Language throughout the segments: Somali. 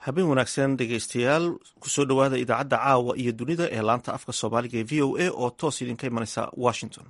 habeen wanaagsan dhegeystayaal kusoo dhowaada idaacadda caawa iyo dunida ee laanta afka soomaaliga ee v o a oo toos idinka imanaysa washington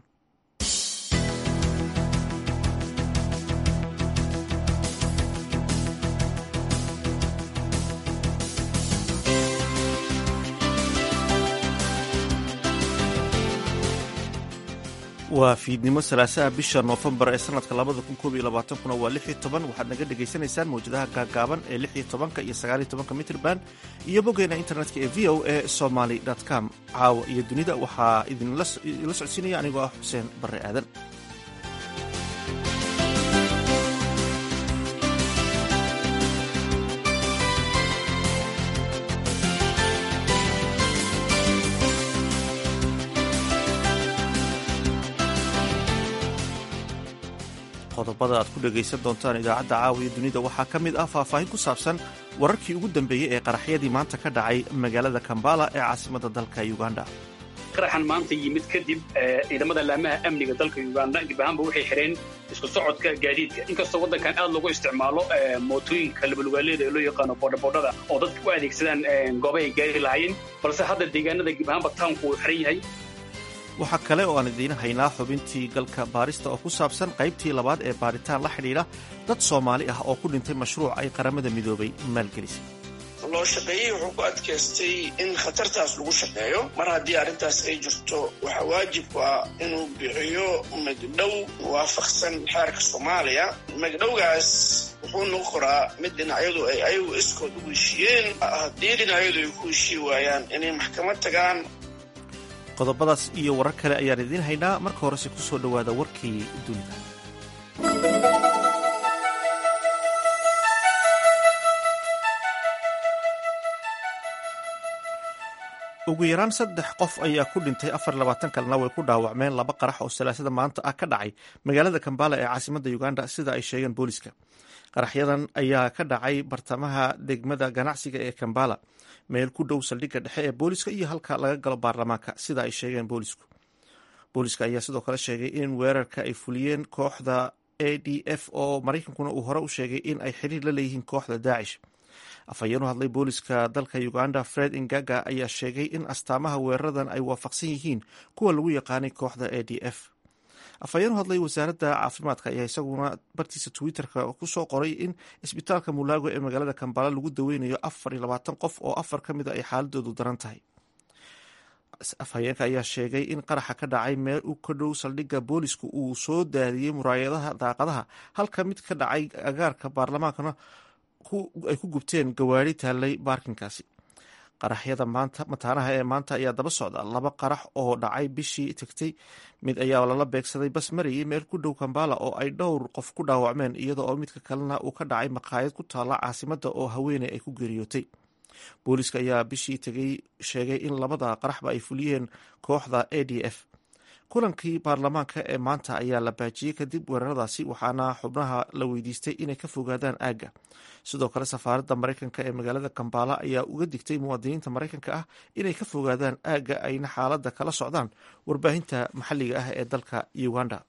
waa fiidnimo salaasaha bisha noofembar ee sanadka labada kun koob iyo labaatankuna waa lix iyo toban waxaad naga dhagaysanaysaan mawjadaha gaagaaban ee lix iyo tobanka iyo sagaal iyo tobanka mitrban iyo boggeena internetka ee v o a somaly com caawa iyo dunida waxaa idinla socodsiinaya anigoo ah xuseen barre aadan qodobada aad ku dhegaysan doontaan idaacadda caawiya dunida waxaa ka mid ah faahfaahin ku saabsan wararkii ugu dambeeyey ee qaraxyadii maanta ka dhacay magaalada kambala ee caasimadda dalka uganda qaraxan maanta yimid kadib ciidamada laamaha amniga dalka uganda dib ahaanba waxay xidheen isku socodka gaadiidka inkastoo waddankan aad loogu isticmaalo mootooyinka labalugaaleeda ee loo yaqaano boodhabodhada oo dadka u adeegsadaan gooba ay gaari lahaayeen balse hadda deegaanada dib ahaanba tawnku uu xiran yahay waxaa kale oo aan idiin haynaa xubintii galka baarista oo ku saabsan qaybtii labaad ee baaritaan la xidhiidha dad soomaali ah oo ku dhintay mashruuc ay qaramada midoobay maalgelisay loo shaqeeyey wuxuu ku adkaystay in khatartaas lagu shaqeeyo mar haddii arrintaas ay jirto waxaa waajibku ah inuu bixiyo magdhow waafaqsan xeerka soomaaliya magdhowgaas wuxuu noqon koraa mid dhinacyadu ay ayagu iskood ugu heshiiyeen haddii dhinacyadu ay ku heshii waayaan inay maxkamad tagaan qodobadaas iyo warar kale ayaan idiin haynaa marka horese ku soo dhowaada warkii dunida ugu yaraan saddex qof ayaa ku dhintay afar labaatan kalena way ku dhaawacmeen laba qarax oo salaasada maanta ah ka dhacay magaalada kambala ee caasimadda uganda sida ay sheegeen booliska qaraxyadan ayaa ka dhacay bartamaha degmada ganacsiga ee kambala meel ku dhow saldhigga dhexe ee booliska iyo halka laga galo baarlamaanka sida ay sheegeen boolisku booliska ayaa sidoo kale sheegay in weerarka ay fuliyeen kooxda a d f oo maraykankuna uu hore u sheegay in ay xiriir la leeyihiin kooxda daacish afhayeen u hadlay booliska dalka uganda fred ingaga ayaa sheegay in astaamaha weeraradan ay waafaqsan yihiin kuwa lagu yaqaanay kooxda a d f afhayeen u hadlay wasaaradda caafimaadka ayaa isaguna bartiisa twitterka kusoo qoray in isbitaalka mulaago ee magaalada kambala lagu daweynayo afar iyo labaatan qof oo afar ka mid a ay xaaladoodu daran tahay afhayeenka ayaa sheegay in qaraxa ka dhacay meel u ka dhow saldhigga boolisku uu soo daadiyey muraayadaha daaqadaha halka mid ka dhacay agaarka baarlamaankana ay ku gubteen gawaari taallay baarkinkaasi qaraxyada maanta mataanaha ee maanta ayaa daba socda laba qarax oo dhacay bishii tegtay mid ayaa lala beegsaday bas marayay meel ku dhow kambala oo ay dhowr qof ku dhaawacmeen iyada oo midka kalena uu ka dhacay maqaayad ku taalla caasimadda oo haweeney ay ku geeriyootay booliska ayaa bishii tegay sheegay in labada qaraxba ay fuliyeen kooxda a d f kulankii baarlamaanka ee maanta ayaa la baajiyey kadib weeraradaasi waxaana xubnaha la weydiistay inay ka fogaadaan aagga sidoo kale safaaradda maraykanka ee magaalada kambala ayaa uga digtay muwaadiniinta maraykanka ah inay ka fogaadaan aagga ayna xaaladda kala socdaan warbaahinta maxalliga ah ee dalka uganda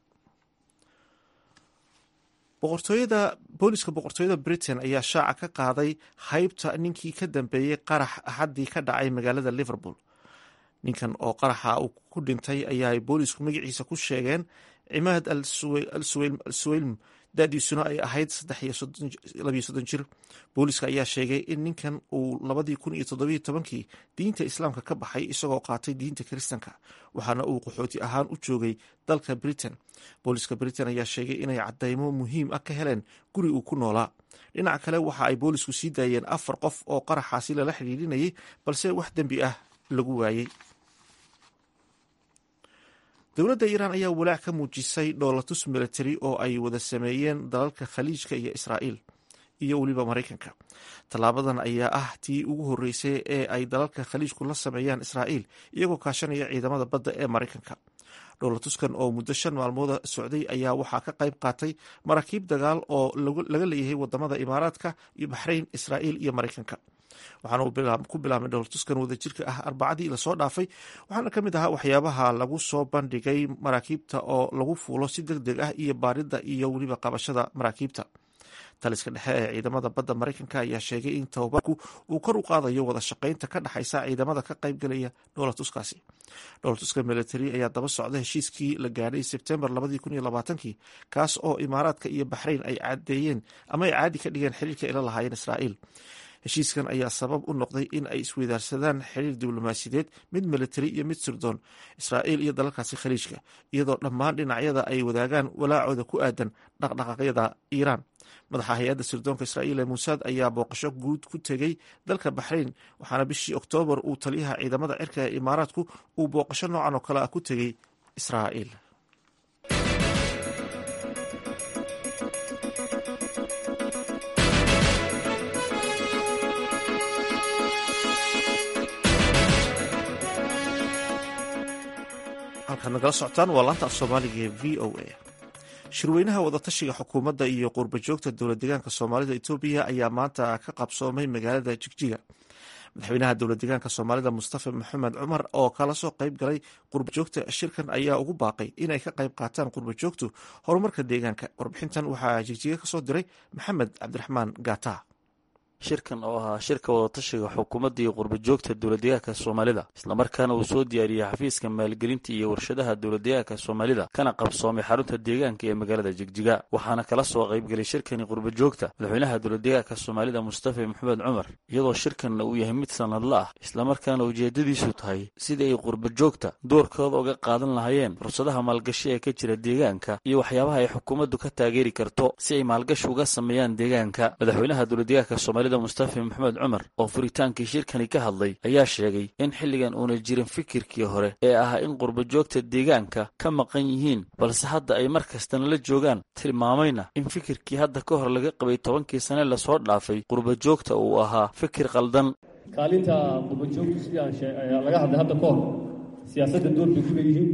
boqortooyada booliska boqortooyada britain ayaa shaaca ka qaaday haybta ninkii ka dambeeyey qarax axaddii ka dhacay magaalada liverpool ninkan oo qaraxa uu ku dhintay ayaa boolisku magaciisa ku sheegeen cimaad al suweylm dadiisuna ay ahayd labiyo soddon jir booliska ayaa sheegay in ninkan uu labadii kun iyo toddobiyo tobankii diinta islaamka ka baxay isagoo qaatay diinta kiristanka waxaana uu qaxooti ahaan u joogay dalka britain booliska britain ayaa sheegay inay cadeymo muhiim ah ka heleen guri uu ku noolaa dhinaca kale waxa ay boolisku sii daayeen afar qof oo qaraxaasi lala xidhiidhinayay balse wax dembi ah lagu waayey dowladda iiraan ayaa walaac ka muujisay dhoolatus military oo ay wada sameeyeen dalalka khaliijka iyo israa'iil iyo weliba maraykanka tallaabadan ayaa ah tii ugu horreysay ee ay dalalka khaliijku la sameeyaan israa'iil iyagoo kaashanaya ciidamada badda ee maraykanka dhoolatuskan oo muddo shan maalmooda socday ayaa waxaa ka qayb qaatay maraakiib dagaal oo laga leeyahay wadamada imaaraadka iyo baxrayn israa'iil iyo maraykanka waxaana uu ku bilaabmay dhowrtuskan wadajirka ah arbacadii lasoo dhaafay waxaana ka mid ahaa waxyaabaha lagu soo bandhigay maraakiibta oo lagu fuulo si deg deg ah iyo baaridda iyo weliba qabashada maraakiibta taliska dhexe ee ciidamada badda maraykanka ayaa sheegay in tababarku uu kor u qaadayo wada shaqaynta ka dhexaysa ciidamada ka qaybgalaya dhoolatuskaasi dhoolatuska military ayaa daba socda heshiiskii la gaadhay sebtembar kii kaas oo imaaraadka iyo baxrayn ay cadeeyeen ama ay caadi ka dhigeen xiriirka ila lahaayeen israa'iil heshiiskan ayaa sabab u noqday in ay isweydaarsadaan xiriir diblomaasiyadeed mid militari iyo mid sirdoon israa'iil iyo dalalkaasi khaliijka iyadoo dhammaan dhinacyada ay wadaagaan walaacooda ku aadan dhaqdhaqaaqyada iiraan madaxa hay-adda sirdoonka israa'iil ee muusaad ayaa booqasho guud ku tegey dalka baxrayn waxaana bishii oktoobar uu taliyaha ciidamada cirka ee imaaraadku uu booqasho noocan oo kale ah ku tegey israa'iil halkaad nagala socotaan waa laanta af soomaaliga ee v o a shirweynaha wadatashiga xukuumadda iyo qurba joogta dowla deegaanka soomaalida etoobiya ayaa maanta ka qabsoomay magaalada jigjiga madaxweynaha dowla deegaanka soomaalida mustafa maxamed cumar oo kala soo qayb galay qurba joogta shirkan ayaa ugu baaqay inay ka qayb qaataan qurba joogtu horumarka deegaanka warbixintan waxaa jigjiga kasoo diray maxamed cabdiraxmaan gata shirkan oo ahaa shirka wadatashiga xukuumadda iyo qurbajoogta dowladeegaanka soomaalida islamarkaana uu soo diyaariyey xafiiska maalgelinta iyo warshadaha dowladeegaanka soomaalida kana qabsoomay xarunta deegaanka ee magaalada jigjiga waxaana kala soo qaybgelay shirkani qurbajoogta madaxweynaha dowladeegaanka soomaalida mustafa maxamed cumar iyadoo shirkanna uu yahay mid sanadla ah islamarkaana ujeedadiisu tahay sidii ay qurbajoogta doorkooda uga qaadan lahaayeen fursadaha maalgashi ee ka jira deegaanka iyo waxyaabaha ay xukuumaddu ka taageeri karto si ay maalgashi uga sameeyaan deegaanka madaxweynaha dowladeegaanka soomaalida mustafa maxamed cumar oo furitaankii shirkani ka hadlay ayaa sheegay in xilligan uuna jirin fikirkii hore ee ahaa in qurbajoogta deegaanka ka maqan yihiin balse hadda ay mar kastana la joogaan tilmaamayna in fikirkii hadda ka hor laga qabay tobankii sane lasoo dhaafay qurbajoogta uu ahaa fikir qaldan kaalinta qurbajoogtu sidii aan laga hadlay hadda ka hor siyaasadda door bay ku leeyihiin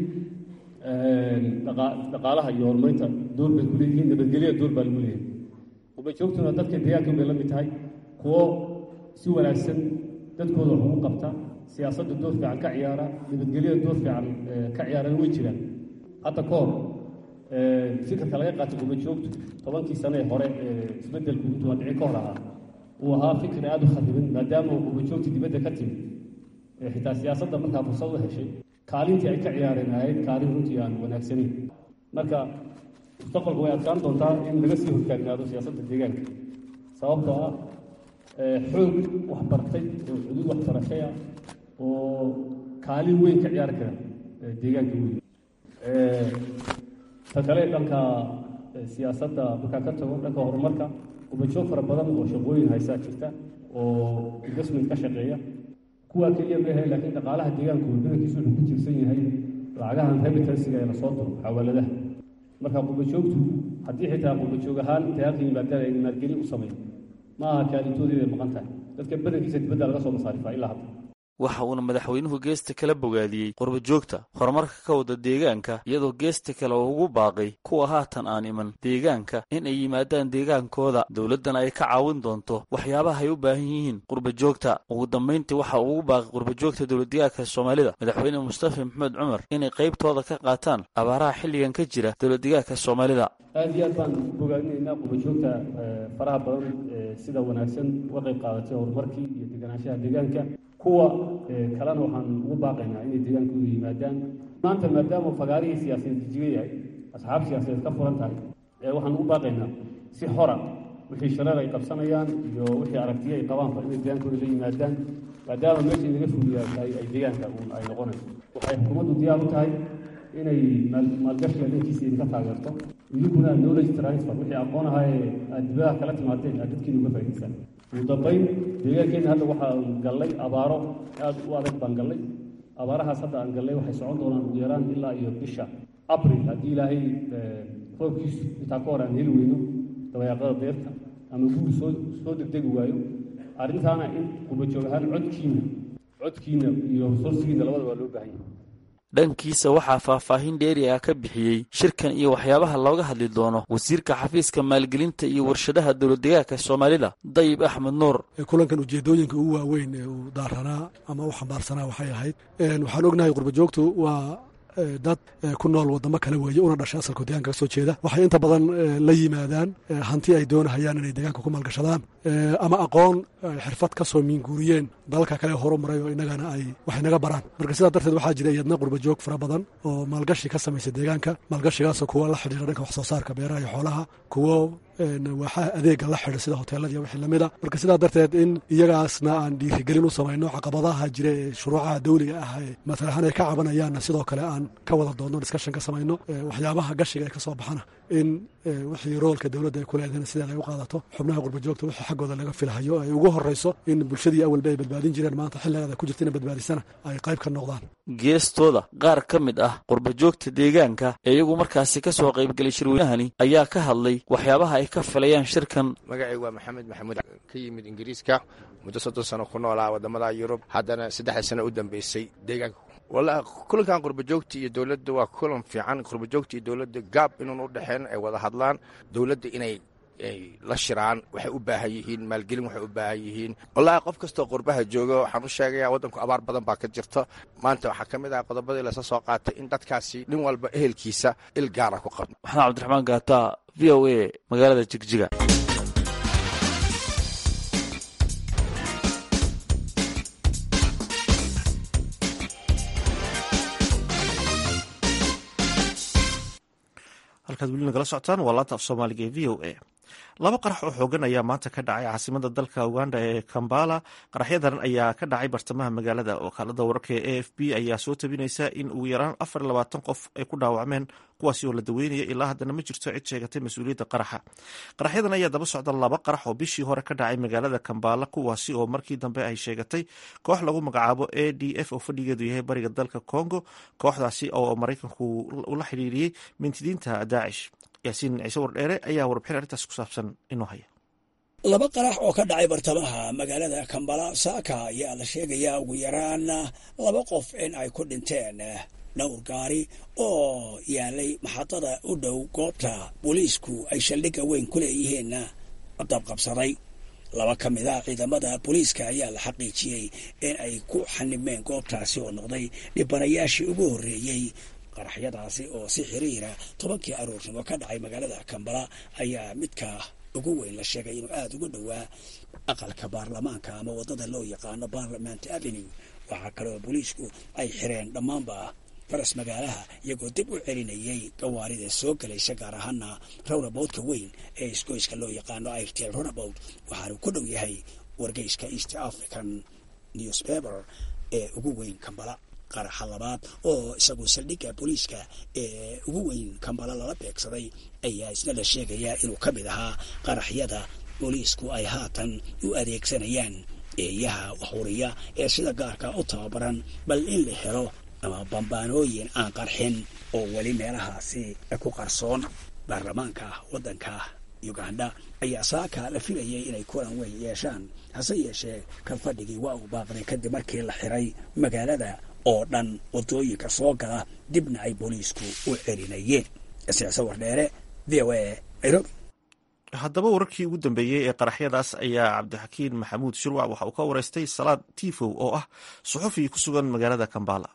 dhaqaalaha iyo horumarinta door bay ku leeyihiin nabadgelyada door baa lagu leeyahay qurbajoogtuna dadka deegaanka bay la mid tahay kuwo si wanaagsan dadkooda wax ugu qabta siyaasadda door fiican ka ciyaara nabadgelyada door fiican ka ciyaarana way jiraan hadda ka hor fikirka laga qaatay qurbajoogtu tobankii sane ee hore ee isbeddelku intuu dhici ka hor ahaa uu ahaa fikir aada u khadiban maadaama qurbajoogta dibadda ka timid xitaa siyaasadda markaa fursad u heshay kaalintii ay ka ciyaareen ahayd kaalin runtii aan wanaagsanayn marka mustaqbalka way adkaan doontaa in laga sii hortaagnaado siyaasadda deegaanka sababtoo ah xoog waxbartay oo xuduud waxbarashay ah oo kaalin weyn ka ciyaari kara deegaanka weyn ta kale dhanka siyaasadda markaa ka tago dhanka horumarka qubajoog fara badan oo shaqooyin haysaa jirta oo investment ka shaqeeya kuwaa keliya maahe laakiin dhaqaalaha deegaanku badankiisu wuxuu ku tiirsan yahay lacagahan remitansiga ee lasoo diro xawaaladaha marka qubajoogtu haddii xitaa qubajoog ahaan tayaalka yimaadaan ay maalgelin u sameeyo ma aha kaalintoodeeday maqan tahay dadka badankiisa dibadda laga soo masaarifaa ilaa hadda waxa uuna madaxweynuhu geesta kala bogaadiyey qurbajoogta horumarka ka wada deegaanka iyadoo geesta kale uu ugu baaqay kuwa haatan aan iman deegaanka in ay yimaadaan deegaankooda dowladdana ay ka caawin doonto waxyaabaha ay u baahan yihiin qurbajoogta ugu dambayntii waxa uu ugu baaqay qurbajoogta dowladdeegaanka soomaalida madaxweyne mustafa maxamed cumar inay qaybtooda ka qaataan abaaraha xilligan ka jira dowladdeegaanka soomaalida aad iyo aad baan bogaadinaynaa qurbajoogta faraha badan sida wanaagsan uga qayb qaadatay horumarkii iyo deganaanshaha deegaanka kuwa kalena waxaan ugu baaqaynaa inay deegaankooda yimaadaan maanta maadaama fagaarihii siyaasadeed jijiga yahay asxaab siyaasadeed ka furan tahay waxaan ugu baaqaynaa si xora wixii shareer ay qabsanayaan iyo wixii aragtiyo ay qabaanba inay deegaankooda la yimaadaan maadaama meesha laga fuliyaa tahay ay deegaanka ay noqonayso waxay xukuumaddu diyaar u tahay inay maalgashiga dhankiisa idinka taageerto idinkuna knowledge transfer wixii aqoon ahaa ee aad dibadaha kala timaadeen aad dadkiina uga faa'idaysaan ugu dambayn deegaankeenna hadda waxaan gallay abaaro aad u adag baan gallay abaarahaas hadda aan gallay waxay socon doonaan ugu yaraan ilaa iyo bisha abril haddii ilaahay roobkiisu intaa ka hor aan heli weyno dabayaaqada deerta ama guur soo soo degdegi waayo arrintaana in qubajoog ahaan codkiina codkiina iyo resoursigiina labada waa loo baahan yahay dhankiisa waxaa faahfaahin dheeri ah ka bixiyey shirkan iyo waxyaabaha looga hadli doono wasiirka xafiiska maalgelinta iyo warshadaha dowladdeegaanka soomaalida dayib axmed nuur kulankan ujeedooyinka ugu waaweyn ee uu daaranaa ama u xambaarsanaa waxay ahayd waxaan ognahay qurbajoogtu waa dad ku nool wadamo kale weeye una dhashay asalku deegaanka ka soo jeeda waxay inta badan la yimaadaan hanti ay doonahayaan inay deegaanka ku maalgashadaan ama aqoon xirfad ka soo miinguuriyeen dalalka kale horu maray oo inagana ay wax inaga baraan marka sidaa darteed waxaa jira iyadna qurba joog fara badan oo maalgashi ka samaysa deegaanka maalgashigaasoo kuwa la xidhiira dhanka wax soo saarka beeraha iyo xoolaha kuwo waaxaha adeega la xidha sida hoteeladiiyo wixii lamid a marka sidaa darteed in iyagaasna aan dhiirigelin u samayno caqabadaha jira ee shuruucaha dawliga ah ee matal ahaan ay ka cabanayaanna sidoo kale aan ka wada doonno discussion ka samayno waxyaabaha gashiga ee ka soo baxana in wixii roolka dowladda ay ku leedahayna sideeda ay u qaadato xubnaha qurba joogta wixii xaggooda laga filahayo ay ugu horrayso in bulshadii awalba ay badbaadin jireen maanta xilligeeda ku jirta ina badbaadisana ay qayb ka noqdaan geestooda qaar ka mid ah qurba joogta deegaanka ee iyagu markaasi ka soo qaybgelay shirweynahani ayaa ka hadlay waxyaabaha ay ka filayaan shirkan magacaygu waa maxamed maxamuud ka yimid ingiriiska muddo soddon sano ku noolaa waddamada yurub haddana saddexda sano u dambeysay deegaanka wallaahi kulankan qurbajoogta iyo dowladda waa kulan fiican qurbajoogta iyo dowladda gaab inuun u dhexeen ay wada hadlaan dowladda inay ay la shiraan waxay u baahan yihiin maalgelin waxay u baahan yihiin wallaahi qof kastoo qurbaha jooga waxaan u sheegayaa waddanku abaar badan baa ka jirta maanta waxaa ka mid ah qodobadii lasa soo qaatay in dadkaasi nin walba ehelkiisa il gaara ku qabno maxamed cabdiraxmaan gaata v o a magaalada jigjiga halkaad weli nagala socotaan waa laanta af soomaaliga ee v o a laba qarax oo xoogan ayaa maanta ka dhacay caasimada dalka uganda ee kambala qaraxyadan ayaa ka dhacay bartamaha magaalada wakaalada wararka ee a f b ayaa soo tabinaysa in ugu yaraan afar iyo labaatan qof ay ku dhaawacmeen kuwaasi oo la daweynaya ilaa haddana ma jirto cid sheegatay mas-uuliyadda qaraxa qaraxyadan ayaa daba socda laba qarax oo bishii hore ka dhacay magaalada kambala kuwaasi oo markii dambe ay sheegatay koox lagu magacaabo a d f oo fadhigeedu yahay bariga dalka congo kooxdaasi oo maraykanku ula xidhiiriyey mintidiinta daacish yaasiin ciise wardheere ayaa warbixin arrintaas ku saabsan inuu haya laba qarax oo ka dhacay bartamaha magaalada kambala saaka ayaa la sheegayaa ugu yaraan laba qof in ay ku dhinteen dhowr gaari oo yaalay maxadada u dhow goobta booliisku ay saldhigga weyn ku leeyihiin dabqabsaday laba ka mid a ciidamada booliiska ayaa la xaqiijiyey in ay ku xanibmeen goobtaasi oo noqday dhibanayaashii ugu horreeyey qaraxyadaasi oo si xiriira tobankii aroornimo ka dhacay magaalada kambala ayaa midka ugu weyn la sheegay inuu aada ugu dhowaa aqalka baarlamaanka ama waddada loo yaqaano parliament avenue waxaa kaloo booliisku ay xireen dhammaanba faras magaalaha iyagoo dib u celinayay gawaarida soo gelaysa gaar ahaana rawnaboudka weyn ee isgoyska loo yaqaano airtel rawnaboud waxaanu ku dhow yahay wargeyska east african newspaper ee ugu weyn kambala qaraxa labaad oo isagu saldhigga booliiska ee ugu weyn kambala lala beegsaday ayaa isna la sheegayaa inuu ka mid ahaa qaraxyada booliisku ay haatan u adeegsanayaan eeyaha waxuriya ee sida gaarka u tababaran bal in la helo ama bambaanooyin aan qarxin oo weli meelahaasi ku qarsoon baarlamaanka waddanka uganda ayaa saaka la filayay inay kulan weyn yeeshaan hase yeeshee kan fadhigii waa uu baaqday kadib markii la xiray magaalada oo dhan waddooyinka soo gala dibna ay booliisku u celinayeen siyaasa wardheere v o a nairobi haddaba wararkii ugu dambeeyey ee qaraxyadaas ayaa cabdixakiin maxamuud shirwac waxa uu ka wareystay salaad tifow oo ah suxufi ku sugan magaalada kambala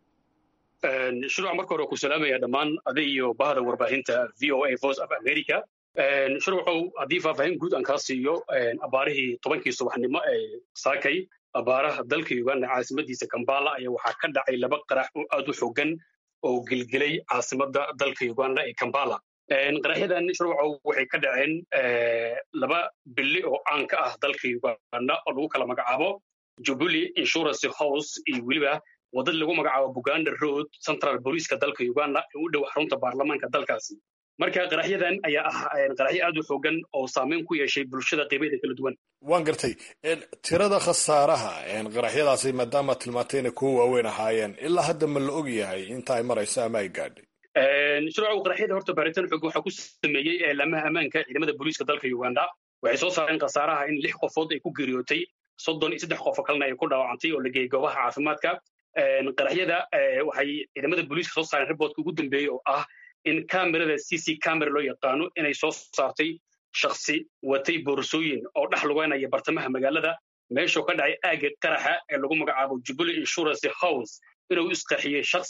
shirwac marka hore ku salaamaya dhammaan adi iyo bahda warbaahinta v o a voice of america shirwacow haddii faahfaahin guud aan kaa siiyo abaarihii tobankii subaxnimo ee saakay abaaraha dalka uganda caasimadiisa kambala ayaa waxaa ka dhacay laba qarax oo aad u xogan oo gelgelay caasimada dalka uganda ee kambala qaraxyadan shirwacow waxay ka dhaceen laba bili oo caan ka ah dalka uganda oo lagu kala magacaabo jubilee insurance house iyo weliba wadad lagu magacaabo buganda road central booliiska dalka uganda ee u dhow xarunta baarlamaanka dalkaasi marka qaraxyadan ayaa ah qaraxyo aad u xoogan oo saameyn ku yeeshay bulshada qaybaheeda kala duwan waan gartay tirada khasaaraha qaraxyadaasi maadaama tilmaantayna kuwo waaweyn ahaayeen ilaa hadda ma la og yahay inta ay marayso ama ay gaadhay shirwacow qaraxyada horta baaritaan xoog waxaa ku sameeyey eelaamaha ammaanka ciidamada booliiska dalka uganda waxay soo saareen khasaaraha in lix qofood ay ku geeriyootay soddon iyo saddex qofo kalena ay ku dhaawacantay oo la geeyey goobaha caafimaadka qaraxyada waxay ciidamada booliiska soo saareen riboodka ugu dambeeyey oo ah in kamerada c c camera loo yaqaano inay soo saartay shaksi watay boorsooyin oo dhex lugeynaya bartamaha magaalada meeshuu ka dhacay aagga qaraxa ee lagu magacaabo jubilee insurance house inuu isqaxiyey shaksi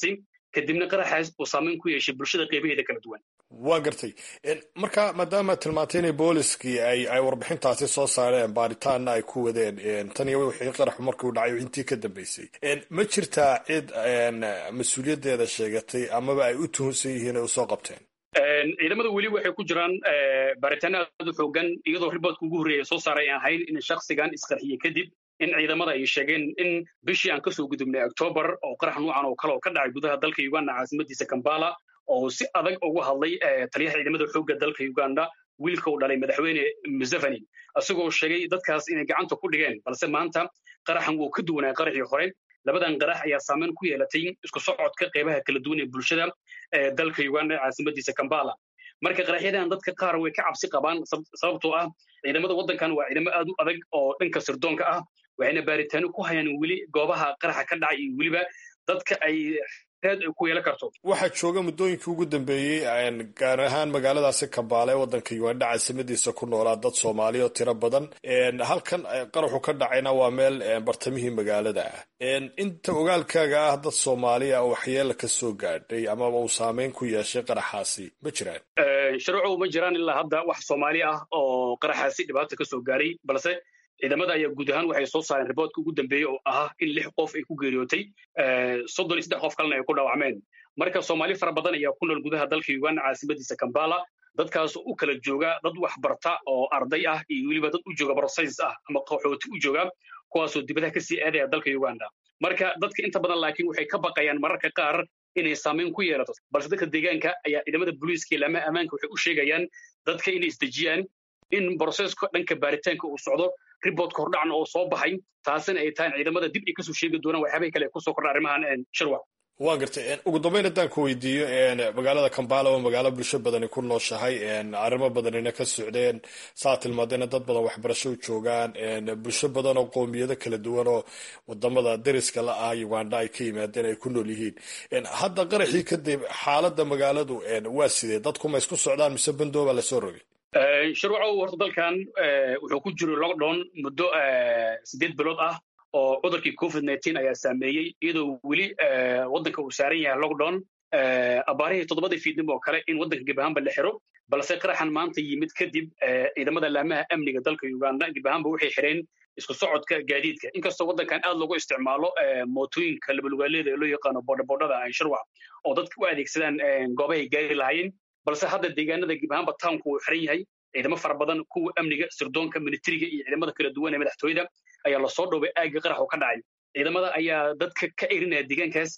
kadibna qaraxaas uu saameyn ku yeeshay bulshada qeybaheeda kala duwan waa gartay marka maadaama tilmaantay inay booliskii ay ay warbixintaasi soo saareen baaritaanna ay ku wadeen tan iyo wixii qaraxu markuu dhacay intii ka dambeysay ma jirtaa cid mas-uuliyaddeeda sheegatay amaba ay u tuhunsan yihiin ay usoo qabteen ciidamada weli waxay ku jiraan baaritaano aad u xoogan iyadoo riboodka ugu horreeya soo saaray aan ahayn in shaksigan isqarxiyey kadib in ciidamada ay sheegeen in bishii aan kasoo gudubnay octoobar oo qarax nuucan oo kale oo ka dhacay gudaha dalka uganda caasimadiisa kambala oo si adag uga hadlay taliyaha ciidamada xoogga dalka uganda wiilka uu dhalay madaxweyne museveni isagoo sheegay dadkaas inay gacanta ku dhigeen balse maanta qaraxan wuu ka duwanaa qaraxii hore labadan qarax ayaa saameyn ku yeelatay isku socodka qeybaha kala duwan ee bulshada ee dalka uganda caasimadiisa kambala marka qaraxyadan dadka qaar way ka cabsi qabaan sababtoo ah ciidamada waddankan waa ciidamo aad u adag oo dhanka sirdoonka ah waxayna baaritaano ku hayaan weli goobaha qaraxa ka dhacay iyo weliba dadka ay reed ay ku yeelan karto waxaa jooga muddooyinkii ugu dambeeyey gaar ahaan magaaladaasi kambaale ee waddanka uganda caasimadiisa ku noolaa dad soomaali oo tiro badan halkan qaraxu ka dhacayna waa meel bartamihii magaalada ah inta ogaalkaaga ah dad soomaaliya oo waxyeela ka soo gaadhay amaba uu saameyn ku yeeshay qaraxaasi ma jiraan sharcow ma jiraan ilaa hadda wax soomaali ah oo qaraxaasi dhibaata ka soo gaaray balse ciidamada ayaa guud ahaan waxay soo saareen riboodka ugu dambeeyey oo ahaa in lix qof ay ku geeriyootay soddon iyo saddex qof kalena ay ku dhaawacmeen marka soomaali fara badan ayaa ku nool gudaha dalka uganda caasimadiisa kambala dadkaas u kala jooga dad wax barta oo arday ah iyo weliba dad u jooga brosayns ah ama qaxooti u jooga kuwaasoo dibadaha kasii aadaya dalka uganda marka dadka inta badan laakiin waxay ka baqayaan mararka qaar inay saameyn ku yeelato balse dadka deegaanka ayaa ciidamada booliiska iyo laamaha ammaanka waxay u sheegayaan dadka inay isdejiyaan in broseska dhanka baaritaanka uu socdo riboodka hordhacna oo soo baxay taasina ay tahay ciidamada dib ay kasoo sheegi doonaan waxyaabay kale kusoo kordha arrimahan shirwa waa gartay ugu dambeyn haddaan ku weydiiyo magaalada kambala waa magaalo bulsho badani ku nooshahay arrimo badanina ka socdeen saa tilmaadayna dad badan waxbarasho u joogaan bulsho badan oo qoomiyado kala duwan oo wadamada dariska la ah uganda ay ka yimaadeen ay ku nool yihiin hadda qaraxii kadib xaaladda magaaladu waa sidee dadku ma isku socdaan mise bandooba lasoo rogay sharwacow horta dalkan wuxuu ku jiro lockdown muddo siddeed bilood ah oo cudurkii covid nineteen ayaa saameeyey iyadoo weli waddanka uu saaran yahay lockdown abaarihii toddobadii fiidnimo oo kale in waddanka gebahaanba la xiro balse qaraxan maanta yimid kadib ciidamada laamaha amniga dalka uganda gebahaanba waxay xireen isku socodka gaadiidka inkastoo waddankan aad loogu isticmaalo mootooyinka labalugaaleeda ee loo yaqaano boodhaboodhada shirwac oo dadka u adeegsadaan goobahay gaari lahaayeen balse hadda deegaanada gebahaanba townku uu xiran yahay ciidamo fara badan kuwa amniga sirdoonka militariga iyo ciidamada kala duwan ee madaxtooyada ayaa lasoo dhowbay aagga qarax oo ka dhacay ciidamada ayaa dadka ka erinaya deegaankaas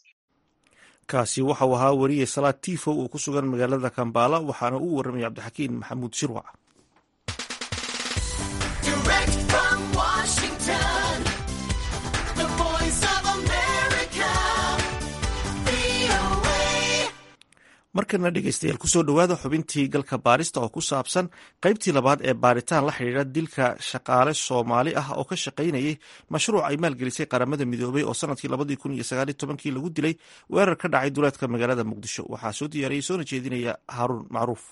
kaasi waxau ahaa weriye salaad tifow oo ku sugan magaalada kambala waxaana uu warramaya cabdixakiin maxamuud shirwac markana dhegeystayaal kusoo dhowaada xubintii galka baarista oo ku saabsan qaybtii labaad ee baaritaan la xidhiidha dilka shaqaale soomaali ah oo ka shaqaynayay mashruuc ay maalgelisay qaramada midoobay oo sanadkii labadii kun iyo sagaaliy tobankii lagu dilay weerar ka dhacay duleedka magaalada muqdisho waxaa soo diyaariyey soona jeedinaya haaruun macruuf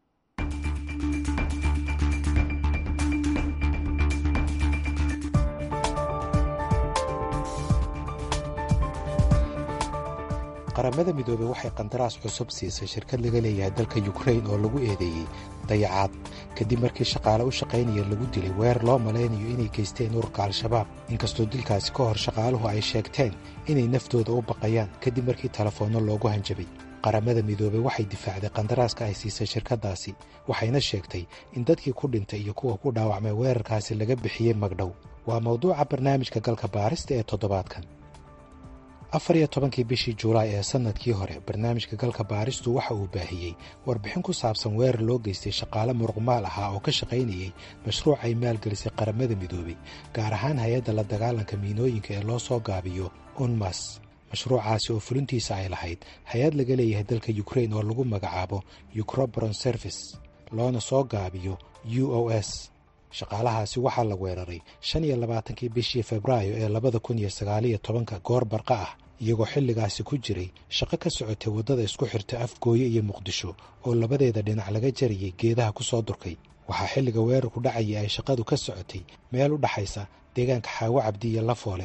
qaramada midoobey waxay qandaraas cusub siisay shirkad laga leeyahay dalka yukrain oo lagu eedeeyey dayacaad kadib markii shaqaale u shaqaynaya lagu dilay weer loo malaynayo inay geysteen ururka al-shabaab inkastoo dilkaasi ka hor shaqaaluhu ay sheegteen inay naftooda u baqayaan kadib markii telefoonno loogu hanjabay qaramada midoobey waxay difaacday qandaraaska ay siisay shirkaddaasi waxayna sheegtay in dadkii ku dhintay iyo kuwa ku dhaawacmay weerarkaasi laga bixiyey magdhow waa mawduuca barnaamijka galka baarista ee toddobaadkan afar iyo tobankii bishii juulaay ee sannadkii hore barnaamijka galka baaristu waxa uu baahiyey warbixin ku saabsan weerar loo geystay shaqaale muruqmaal ahaa oo ka shaqaynayey mashruuc ay maalgelisay qaramada midoobey gaar ahaan hay-adda la dagaalanka miinooyinka ee loo soo gaabiyo unmas mashruucaasi oo fulintiisa ay lahayd hay-ad laga leeyahay dalka yukrain oo lagu magacaabo ukroboron service loona soo gaabiyo u o s shaqaalahaasi waxaa la weeraray shan iyo labaatankii bishii febraayo ee labada kun iyo sagaaliyo tobanka goor barqa ah iyagoo xilligaasi ku jiray shaqo ka socotay waddada isku xirta afgooye iyo muqdisho oo labadeeda dhinac laga jarayay geedaha ku soo durkay waxaa xilliga weerarku dhacayay ay shaqadu ka socotay meel u dhaxaysa deegaanka xaawo cabdi iyo lafoole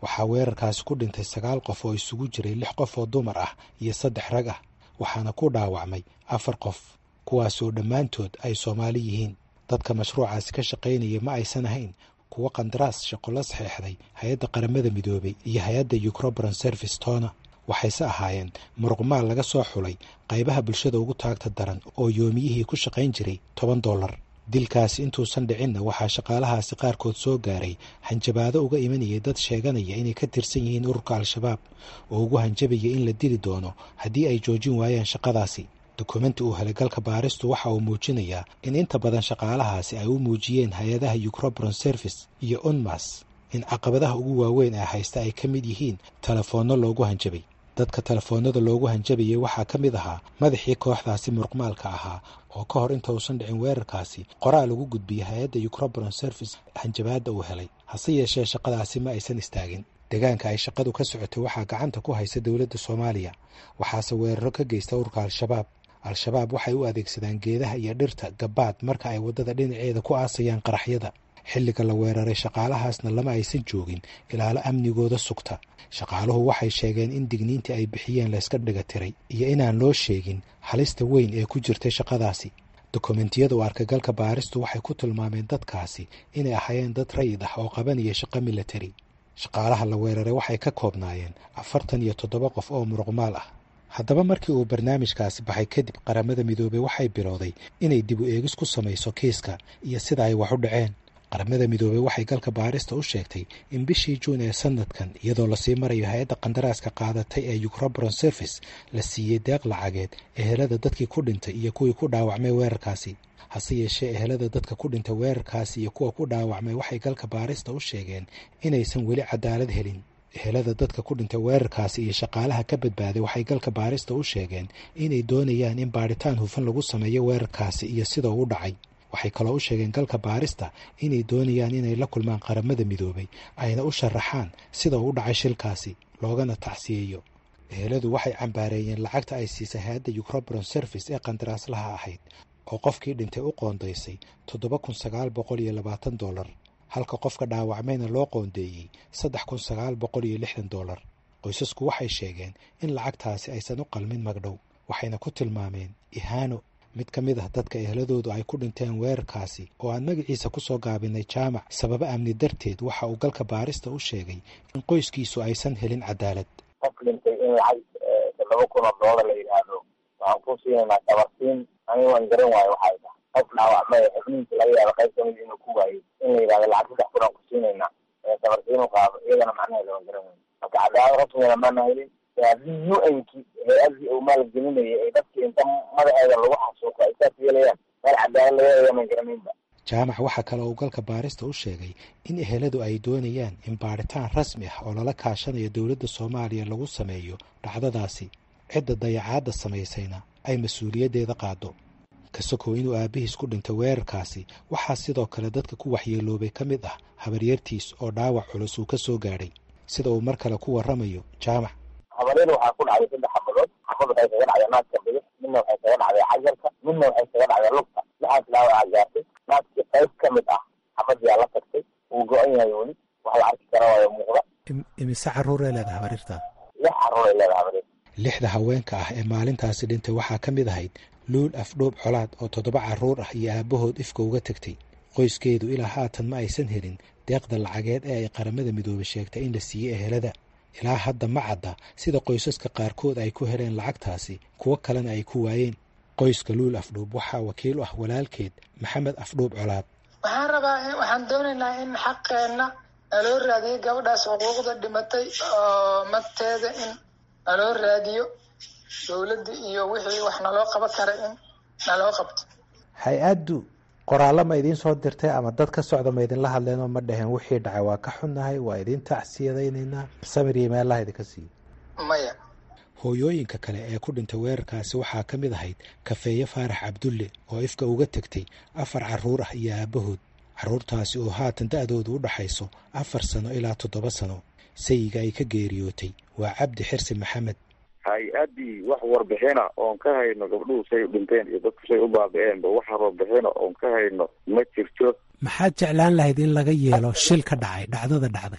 waxaa weerarkaasi ku dhintay sagaal qof oo isugu jiray lix qof oo dumar ah iyo saddex rag ah waxaana ku dhaawacmay afar qof kuwaasoo dhammaantood ay soomaali yihiin dadka mashruucaasi ka shaqaynaya ma aysan ahayn kuwo qandaraas shaqo la saxeexday hay-adda qaramada midoobay iyo hay-adda ucrobron service tona waxayse ahaayeen muruqmaal laga soo xulay qaybaha bulshada ugu taagta daran oo yoomiyihii ku shaqayn jiray toban dollar dilkaasi intuusan dhicinna waxaa shaqaalahaasi qaarkood soo gaaray hanjabaado uga imanayay dad sheeganaya inay ka tirsan yihiin ururka al-shabaab oo ugu hanjabaya in la dili doono haddii ay joojin waayaan shaqadaasi dukumenti uu helay galka baaristu waxa uu muujinayaa in inta badan shaqaalahaasi ay u muujiyeen hay-adaha ucrobron service iyo unmas in caqabadaha ugu waaweyn ee haysta ay ka mid yihiin telefoonno loogu hanjabay dadka telefoonnada loogu hanjabayay waxaa ka mid ahaa madaxii kooxdaasi muruqmaalka ahaa oo ka hor inta uusan dhicin weerarkaasi qoraal ugu gudbiyay hay-adda ucrobron service hanjabaadda uu helay hase yeeshee shaqadaasi ma aysan istaagin deegaanka ay shaqadu ka socotay waxaa gacanta ku haysa dowladda soomaaliya waxaase weeraro ka geysta ururka al-shabaab al-shabaab waxay u adeegsadaan geedaha iyo dhirta gabaad marka ay waddada dhinaceeda ku aasayaan qaraxyada xilliga la weeraray shaqaalahaasna lama aysan joogin ilaalo amnigooda sugta shaqaaluhu waxay sheegeen in digniintii ay bixiyeen layska dhiga tiray iyo inaan loo sheegin halista weyn ee ku jirtay shaqadaasi dokumentiyada u arkagalka baaristu waxay ku tilmaameen dadkaasi inay ahaayeen dad rayid ah oo qabanaya shaqo milatari shaqaalaha la weeraray waxay ka koobnaayeen afartan iyo toddoba qof oo muruqmaal ah haddaba markii uu barnaamijkaasi baxay kadib qaramada midoobey waxay bilowday inay dib u eegis ku samayso kiiska iyo sida ay wax u dhaceen qaramada midoobey waxay galka baarista u sheegtay in bishii juun ee sanadkan iyadoo lasii marayo hay-adda qandaraaska qaadatay ee ucrobron service la siiyey deeq lacageed ehelada dadkii ku dhintay iyo kuwii ku dhaawacmay weerarkaasi hase yeeshee ehelada dadka ku dhintay weerarkaasi iyo kuwa ku dhaawacmay waxay galka baarista u sheegeen inaysan weli cadaalad helin ehelada dadka ku dhintay weerarkaasi iyo shaqaalaha ka badbaaday waxay galka baarista u sheegeen inay doonayaan in baadhitaan hufan lagu sameeyo weerarkaasi iyo sida uu dhacay waxay kaloo u sheegeen galka baarista inay doonayaan inay la kulmaan qaramada midoobay ayna u sharaxaan sida uu dhacay shilkaasi loogana tacsiyeeyo eheladu waxay cambaareeyeen lacagta ay siisay hay-adda ucrobron service ee qandaraaslaha ahayd oo qofkii dhintay u qoondaysay toddoba kun sagaal boqol iyo labaatan dollar halka qofka dhaawacmayna loo qoondeeyey saddex kun sagaal boqol iyo lixdan dollar qoysasku waxay sheegeen in lacagtaasi aysan u qalmin magdhow waxayna ku tilmaameen ihaano mid ka mid ah dadka eheladoodu ay ku dhinteen weerarkaasi oo aan magaciisa ku soo gaabinay jaamac sababo amni darteed waxa uu galka baarista u sheegay in qoyskiisu aysan helin cadaalad qof dhintay in lacag toddoba kun oo doolar la yidhaahdo waxaan ku siinaynaa tabarsiin aniga waan garan waayo waxay tahay qof dhaawacmay xubnihiisa laga yaabo qayb kamid inuu ku waayey in la yidhahdo lacag saddex kun aan ku siinaynaa tabarsiin u qaado iyagana macnaheeda waan garan waayo marka cadaalad rasmigana maana helin haddii u nki hay-adii uu maalgelinayay ay dadkii inta madaxeeda lagu xasuuqo ay saas yeelayaan meel cadaalad laga eegaman garanaynba jaamac waxaa kale uu galka baarista u sheegay in eheladu ay doonayaan in baadhitaan rasmi ah oo lala kaashanayo dowladda soomaaliya lagu sameeyo dhacdadaasi cidda dayacaadda samaysayna ay mas-uuliyaddeeda qaado kasokow inuu aabbihiis ku dhintay weerarkaasi waxaa sidoo kale dadka ku waxyeeloobay ka mid ah habaryartiis oo dhaawac culus uu ka soo gaadhay sida uu mar kale ku warramayo jaamac habaryada waxaa ku dhacday saddex xabadood xabad waxay kaga dhacday naaska bidix midna waxay kaga dhacday cajarka midna waxay kaga dhacday lugta lixaas dhaawaca gaartay naaskii qayb ka mid ah xabadyaa la tagtay wuu go-an yahay weli wax la arki kara waayo muuqda imise carruuray leedahay habaryarta lix carruuray leedahay habaryarta lixda haweenka ah ee maalintaasi dhintay waxaa ka mid ahayd luul afdhoob colaad oo toddoba carruur ah iyo aabbahood ifka uga tegtay qoyskeedu ilaa haatan ma aysan helin deeqda lacageed ee ay qaramada midoobay sheegtay in la siiyey ehelada ilaa hadda ma cadda sida qoysaska qaarkood ay ku heleen lacagtaasi kuwo kalena ay ku waayeen qoyska luul afdhuub waxaa wakiil u ah walaalkeed maxamed afdhuub colaad waxaan rabaa waxaan doonaynaa in xaqeenna naloo raadiyo gabadhaas xuquuqda dhimatay oo magteeda in naloo raadiyo dowladda iyo wixii wax naloo qaban kara in naloo qabto hay-addu qoraallo ma idiin soo dirtay ama dad ka socda ma idinla hadleenoo ma dhaheen wixii dhacay waa ka xunnahay waa idiin tacsiyadaynaynaa samir iyo meelaha idinka siiyo maya hooyooyinka kale ee ku dhintay weerarkaasi waxaa ka mid ahayd kafeeye faarax cabdulle oo ifka uga tegtay afar carruur ah iyo aabbahood carruurtaasi oo haatan da-doodu u dhaxayso afar sano ilaa toddoba sano sayiga ay ka geeriyootay waa cabdi xirsi maxamed hay-addii wax warbixina oon ka hayno gabdhuhu say u dhinteen iyo dadku say u baabi-eenba wax warbixina oon ka hayno ma jirto maxaad jeclaan lahayd in laga yeelo shil ka dhacay dhacdada dhacday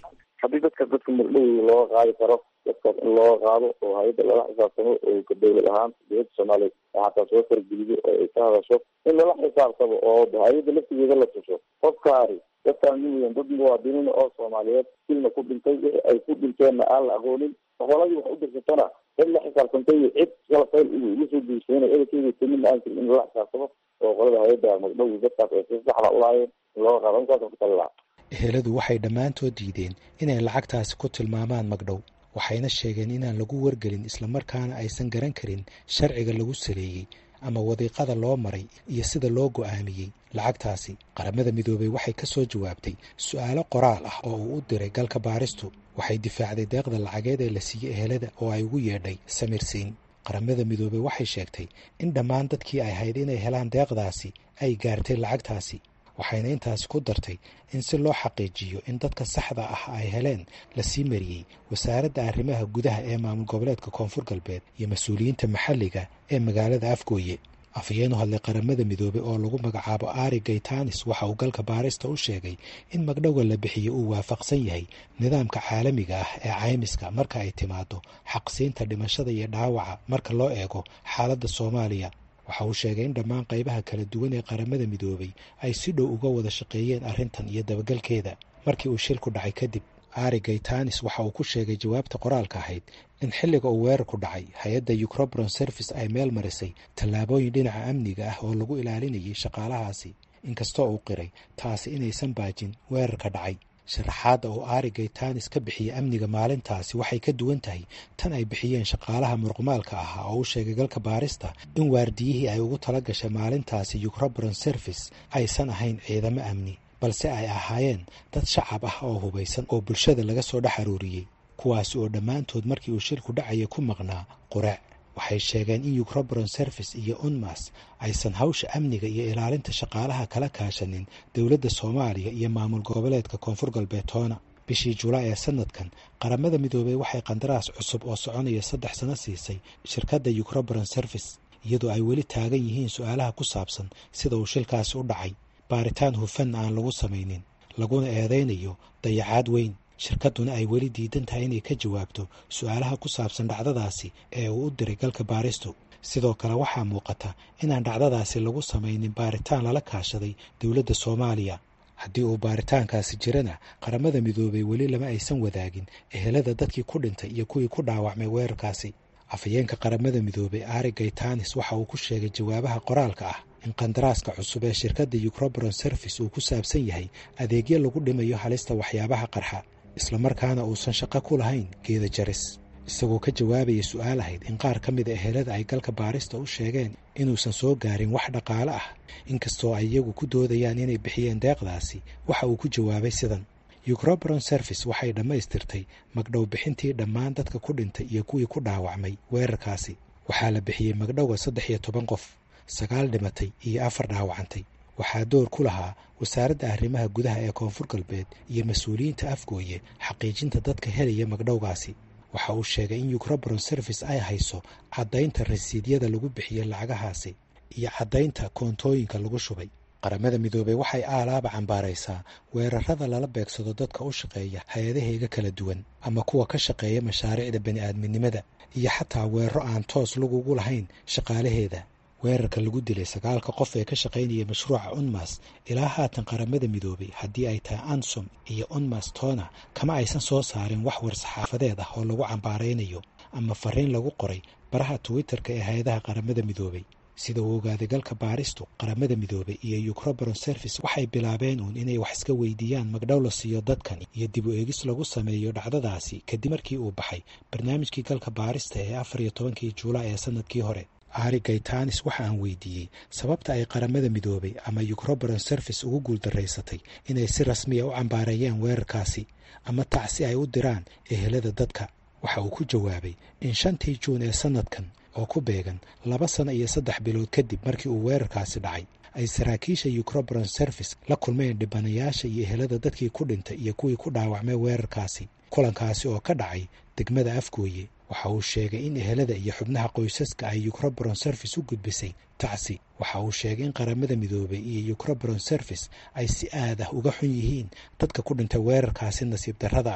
haddii dadka dadka magdhowda looga qaadi karo dadkaas in looga qaado oo hay-adda lala xisaabtamo oo dawlad ahaan dowladda soomaaliyeed xataa soo fargelido oo ay ka hadasho in lala xisaabtamo oo hay-adda laftigeeda la tuso qofkaani dadkaan miyan dad muwaadiniin oo soomaaliyeed silna ku dhintay wixi ay ku dhinteenna aan la aqoonin qoladii wax u dirsatana cid la xisaabtantay cid kala fayl igu soo geysanay edelkeeda timin aan jirin in lala xisaabtamo oo qolada hay-adda magdhowda dadkaas ay si saxda ulaayeen in looga qaado intaas ku tali lahaa eheladu waxay dhammaantood diideen inay lacagtaasi ku tilmaamaan magdhow waxayna sheegeen inaan lagu wargelin islamarkaana aysan garan karin sharciga lagu saleeyey ama wadiiqada loo maray iyo sida loo go'aamiyey lacagtaasi qaramada midoobey waxay ka soo jawaabtay su'aalo qoraal ah oo uu u diray galka baaristu waxay difaacday deeqda lacageed ee la siiyey ehelada oo ay ugu yeedhay samirsiin qaramada midoobey waxay sheegtay in dhammaan dadkii ay hayd inay helaan deeqdaasi ay gaartay lacagtaasi waxayna intaasi ku dartay in si loo xaqiijiyo in dadka saxda ah ay heleen la sii mariyey wasaaradda arrimaha gudaha ee maamul goboleedka koonfur galbeed iyo mas-uuliyiinta maxalliga ee magaalada afgooye afhayeenu hadlay qaramada midoobey oo lagu magacaabo ari gaytanis waxa uu galka baarista u sheegay in magdhowga la bixiyo uu waafaqsan yahay nidaamka caalamiga ah ee caymiska marka ay timaado xaqsiinta dhimashada iyo dhaawaca marka loo eego xaaladda soomaaliya waxa uu sheegay in dhammaan qaybaha kala duwan ee qaramada midoobey ay si dhow uga wada shaqeeyeen arrintan iyo dabagalkeeda markii uu shilku dhacay kadib ari gaytanis waxa uu ku sheegay jawaabta qoraalka ahayd in xilliga uu weerarku dhacay hay-adda ucrobron service ay meel marisay tallaabooyin dhinaca amniga ah oo lagu ilaalinayay shaqaalahaasi inkastoo uu qiray taasi inaysan baajin weerarka dhacay sharaxaadda uu ari gaytanis ka bixiyey amniga maalintaasi waxay ka duwan tahay tan ay bixiyeen shaqaalaha muruqmaalka ahaa oo u sheegay galka baarista in waardiyihii ay ugu tala gashay maalintaasi ucrobron service aysan ahayn ciidamo amni balse ay ahaayeen dad shacab ah oo hubaysan oo bulshada laga soo dhex aruuriyey kuwaasi oo dhammaantood markii uu shilku dhacaya ku maqnaa quraac waxay sheegeen in ucrobron service iyo unmas aysan hawsha amniga iyo ilaalinta shaqaalaha kala kaashanin dowladda soomaaliya iyo maamul goboleedka koonfur galbeed toona bishii julaay ee sanadkan qaramada midoobey waxay qandaraas cusub oo soconaya saddex sano siisay shirkadda ucrobron service iyadoo ay weli taagan yihiin su-aalaha ku saabsan sida uu shilkaasi u dhacay baaritaan hufan aan lagu samaynin laguna eedaynayo dayacaad weyn shirkadduna ay weli diidan tahay inay ka jawaabto su-aalaha ku saabsan dhacdadaasi ee uu u diray galka baaristu sidoo kale waxaa muuqata inaan dhacdadaasi lagu samaynin baaritaan lala kaashaday dowladda soomaaliya haddii uu baaritaankaasi jirana qaramada midoobey weli lama aysan wadaagin ehelada dadkii ku dhintay iyo kuwii ku dhaawacmay weerarkaasi afhayeenka qaramada midoobey ari gaytanis waxa uu ku sheegay jawaabaha qoraalka ah in qandaraaska cusub ee shirkadda ucrobron service uu ku saabsan yahay adeegyo lagu dhimayo halista waxyaabaha qarxa islamarkaana uusan shaqo ku lahayn geeda jaris isagoo ka jawaabaya su-aal ahayd in qaar ka mida ehelada ay galka baarista u sheegeen inuusan soo gaarin wax dhaqaale ah inkastoo ay iyagu ku doodayaan inay bixiyeen deeqdaasi waxa uu ku jawaabay sidan ucrobron service waxay dhammaystirtay magdhow bixintii dhammaan dadka ku dhintay iyo kuwii ku dhaawacmay weerarkaasi waxaa la bixiyey magdhowga saddex iyo toban qof sagaal dhimatay iyo afar dhaawacantay waxaa door ku lahaa wasaaradda arrimaha gudaha ee koonfur galbeed iyo mas-uuliyiinta afgooye xaqiijinta dadka helaya magdhowgaasi waxa uu sheegay in ucrobron service ay hayso caddaynta rasiidyada lagu bixiyey lacagahaasi iyo caddaynta koontooyinka lagu shubay qaramada midoobey waxay aalaaba cambaaraysaa weerarada lala beegsado dadka u shaqeeya hay-adaheega kala duwan ama kuwa ka shaqeeya mashaariicda bani-aadminimada iyo xataa weeraro aan toos lagugu lahayn shaqaalaheeda weerarka lagu dilay sagaalka qof ee ka shaqaynaya mashruuca unmas ilaa haatan qaramada midoobey haddii ay tahay ansom iyo unmas tona kama aysan soo saarin wax war-saxaafadeed ah oo lagu cambaaraynayo ama fariin lagu qoray baraha twitter-ka ee hay-adaha qaramada midoobey sida uu ogaaday galka baaristu qaramada midoobey iyo ucrobron service waxay bilaabeen uun inay wax iska weydiiyaan magdhow la siiyo dadkan iyo dib u eegis lagu sameeyo dhacdadaasi kadib markii uu baxay barnaamijkii galka baarista ee afar iyo tobankii juulaay ee sanadkii hore ari gaytanis waxa aan weydiiyey sababta ay qaramada midoobey ama ucrobron service ugu guuldaraysatay inay si rasmiya u cambaareeyeen weerarkaasi ama tacsi ay u diraan ehelada dadka waxa uu ku jawaabay in shantii juun ee sanadkan oo ku beegan laba sano iyo saddex bilood kadib markii uu weerarkaasi dhacay ay saraakiisha ucrobron service la kulmeen dhibanayaasha iyo ehelada dadkii ku dhintay iyo kuwii ku dhaawacmay weerarkaasi kulankaasi oo ka dhacay degmada afgooye waxa uu sheegay in ehelada iyo xubnaha qoysaska ay ucrobron service u gudbisay tacsi waxa uu sheegay in qaramada midoobey iyo ucrobron service ay si aad ah uga xun yihiin dadka ku dhintay weerarkaasi nasiib darrada ah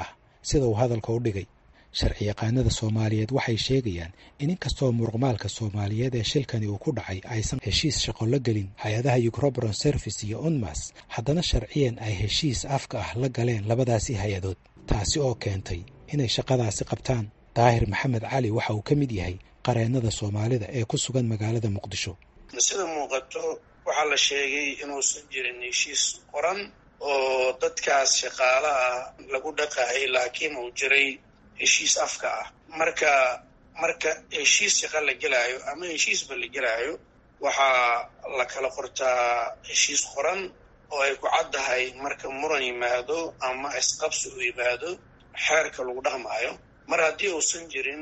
sida uu hadalka u dhigay sharci yaqaanada soomaaliyeed waxay sheegayaan in inkastoo muruqmaalka soomaaliyeed ee shilkani uu ku dhacay aysan heshiis shaqo la gelin hay-adaha yucrobron service iyo unmas haddana sharciyan ay heshiis afka ah la galeen labadaasi hay-adood taasi oo keentay inay shaqadaasi qabtaan daahir maxamed cali waxa uu ka mid yahay qareennada soomaalida ee ku sugan magaalada muqdisho sida muuqato waxaa la sheegay inuusan jirin heshiis qoran oo dadkaas shaqaalaha lagu dhaqaayay laakiin uu jiray heshiis afka ah marka marka heshiis shaqa la gelaayo ama heshiisba la gelaayo waxaa la kala qortaa heshiis qoran oo ay ku caddahay marka muran yimaado ama isqabsi uu yimaado xeerka lagu dhaqmaayo mar haddii uusan jirin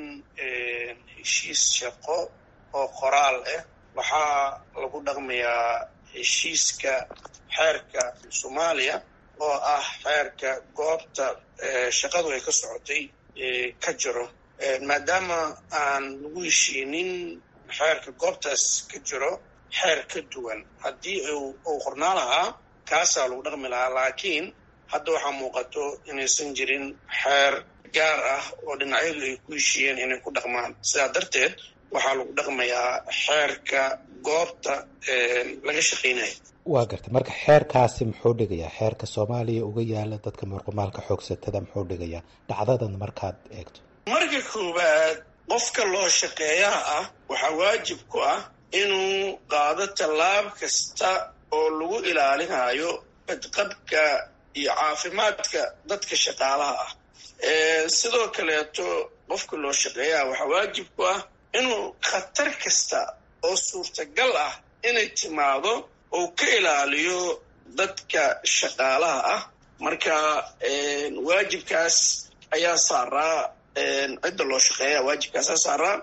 heshiis shaqo oo qoraal ah waxaa lagu dhaqmayaa heshiiska xeerka soomaaliya oo ah xeerka goobta shaqadu ay ka socotay ka jiro maadaama aan lagu heshiinin xeerka goobtaas ka jiro xeer ka duwan haddii uu qornaa lahaa kaasaa lagu dhaqmi lahaa laakiin hadda waxaa muuqato inaysan jirin xeer gaar ah oo dhinacyadu ay ku heshiiyeen inay ku dhaqmaan sidaa darteed waxaa lagu dhaqmayaa xeerka goobta laga shaqaynaya waa gartay marka xeerkaasi muxuu dhigayaa xeerka soomaaliya uga yaala dadka muruqmaalka xoogsatada muxuu dhigayaa dhacdadan markaad eegto marka koowaad qofka loo shaqeeyaha ah waxaa waajib ku ah inuu qaado tallaab kasta oo lagu ilaalinayo badqabka iyo caafimaadka dadka shaqaalaha ah sidoo kaleeto qofka loo shaqeeyaha waxaa waajib ku ah inuu khatar kasta oo suurtagal ah inay timaado oo ka ilaaliyo dadka shaqaalaha ah marka waajibkaas ayaa saaraa cidda loo shaqeeya waajibkaasaa saaraa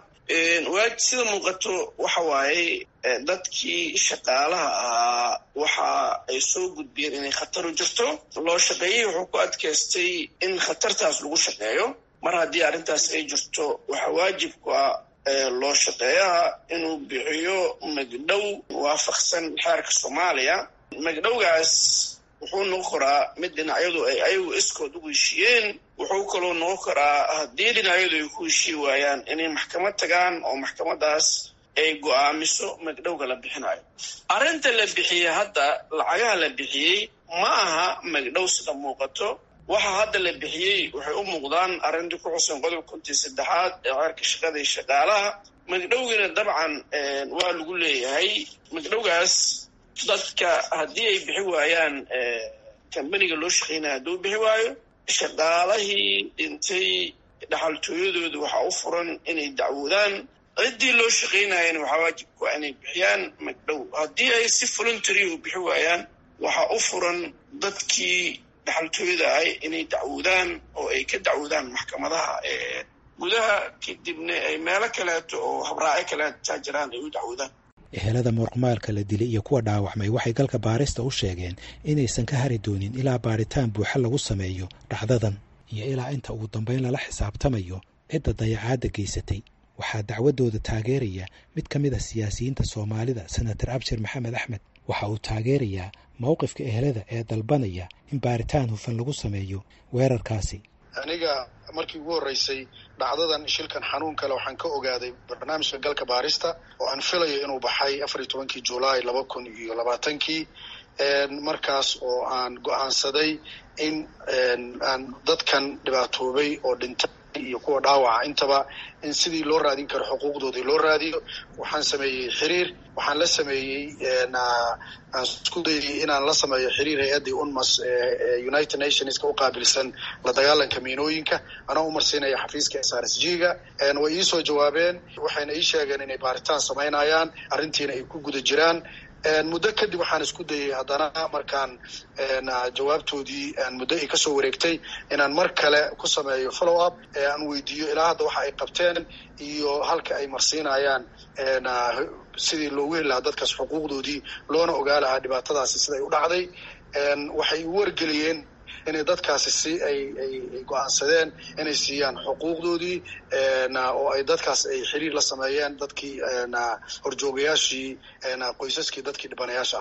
sida muuqato waxa waaye dadkii shaqaalaha ahaa waxa ay soo gudbiyeen inay khatar u jirto loo shaqeeyey wuxuu ku adkaystay in khatartaas lagu shaqeeyo mar haddii arrintaas ay jirto waxaa waajib ku ah loo shaqeeyaha inuu bixiyo magdhow waafaqsan xeerka soomaaliya magdhowgaas wuxuu noqon karaa mid dhinacyadu ay ayagu iskood ugu heshiiyeen wuxuu kaloo noqon karaa haddii dhinacyadu ay ku heshii waayaan inay maxkamad tagaan oo maxkamadaas ay go-aamiso magdhowga la bixinayo arrinta la bixiyey hadda lacagaha la bixiyey ma aha magdhow sida muuqato waxa hadda la bixiyey waxay u muuqdaan arrintii ku xusan qodob kontii saddexaad ee xeerka shaqada iyo shaqaalaha magdhowgiina dabcan waa lagu leeyahay magdhowgaas dadka haddii ay bixi waayaan kambaniga loo shaqeynaya hadduu bixi waayo shaqaalahii dhintay dhaxaltooyadooda waxaa u furan inay dacwoodaan ciddii loo shaqeynayana waxaa waajib ku ah inay bixiyaan magdhow haddii ay si voluntary u bixi waayaan waxaa u furan dadkii dhaxaltooyada ahay inay dacwoodaan oo ay ka dacwoodaan maxkamadaha gudaha kadibna ay meelo kaleeto oo habraaco kaleetaa jiraan ay u dacwoodaan ehelada muruqmaalka la dilay iyo kuwa dhaawacmay waxay galka baarista u sheegeen inaysan ka hari doonin ilaa baaritaan buuxa lagu sameeyo dhacdadan iyo ilaa inta ugu dambayn lala xisaabtamayo cidda dayacaadda geysatay waxaa dacwaddooda taageeraya mid ka mid a siyaasiyiinta soomaalida senator abshir maxamed axmed waxa uu taageerayaa mowqifka ehelada ee dalbanaya in baaritaan hufan lagu sameeyo weerarkaasi aniga markii ugu horreysay dhacdadan shilkan xanuun kale waxaan ka ogaaday barnaamijka galka baarista oo aan filayo inuu baxay afar iyo tobankii julaay laba kun iyo labaatankii markaas oo aan go-aansaday in aan dadkan dhibaatoobay oo dhintay iyo kuwa dhaawaca intaba in sidii loo raadin karo xuquuqdoodii loo raadiyo waxaan sameeyey xiriir waxaan la sameeyey aan isku dayay inaan la sameeyo xiriir hay-addii unmas united nationska u qaabilsan la dagaalanka miinooyinka anoo umarsiinaya xafiiska s r s g ga way iisoo jawaabeen waxayna ii sheegeen inay baaritaan samaynayaan arrintiina ay ku guda jiraan muddo kadib waxaan isku dayay haddana markaan jawaabtoodii muddo ay kasoo wareegtay inaan mar kale ku sameeyo follow up ee aan weydiiyo ilaa hadda waxa ay qabteen iyo halka ay marsiinayaan sidii loogu heli lahaa dadkaas xuquuqdoodii loona ogaa lahaa dhibaatadaasi siday u dhacday waxay u wargeliyeen inay dadkaasi si ay ay go-aansadeen inay siiyaan xuquuqdoodii oo ay dadkaas ay xiriir la sameeyeen dadkii horjoogayaashii qoysaskii dadkii dhibanayaasha ahaa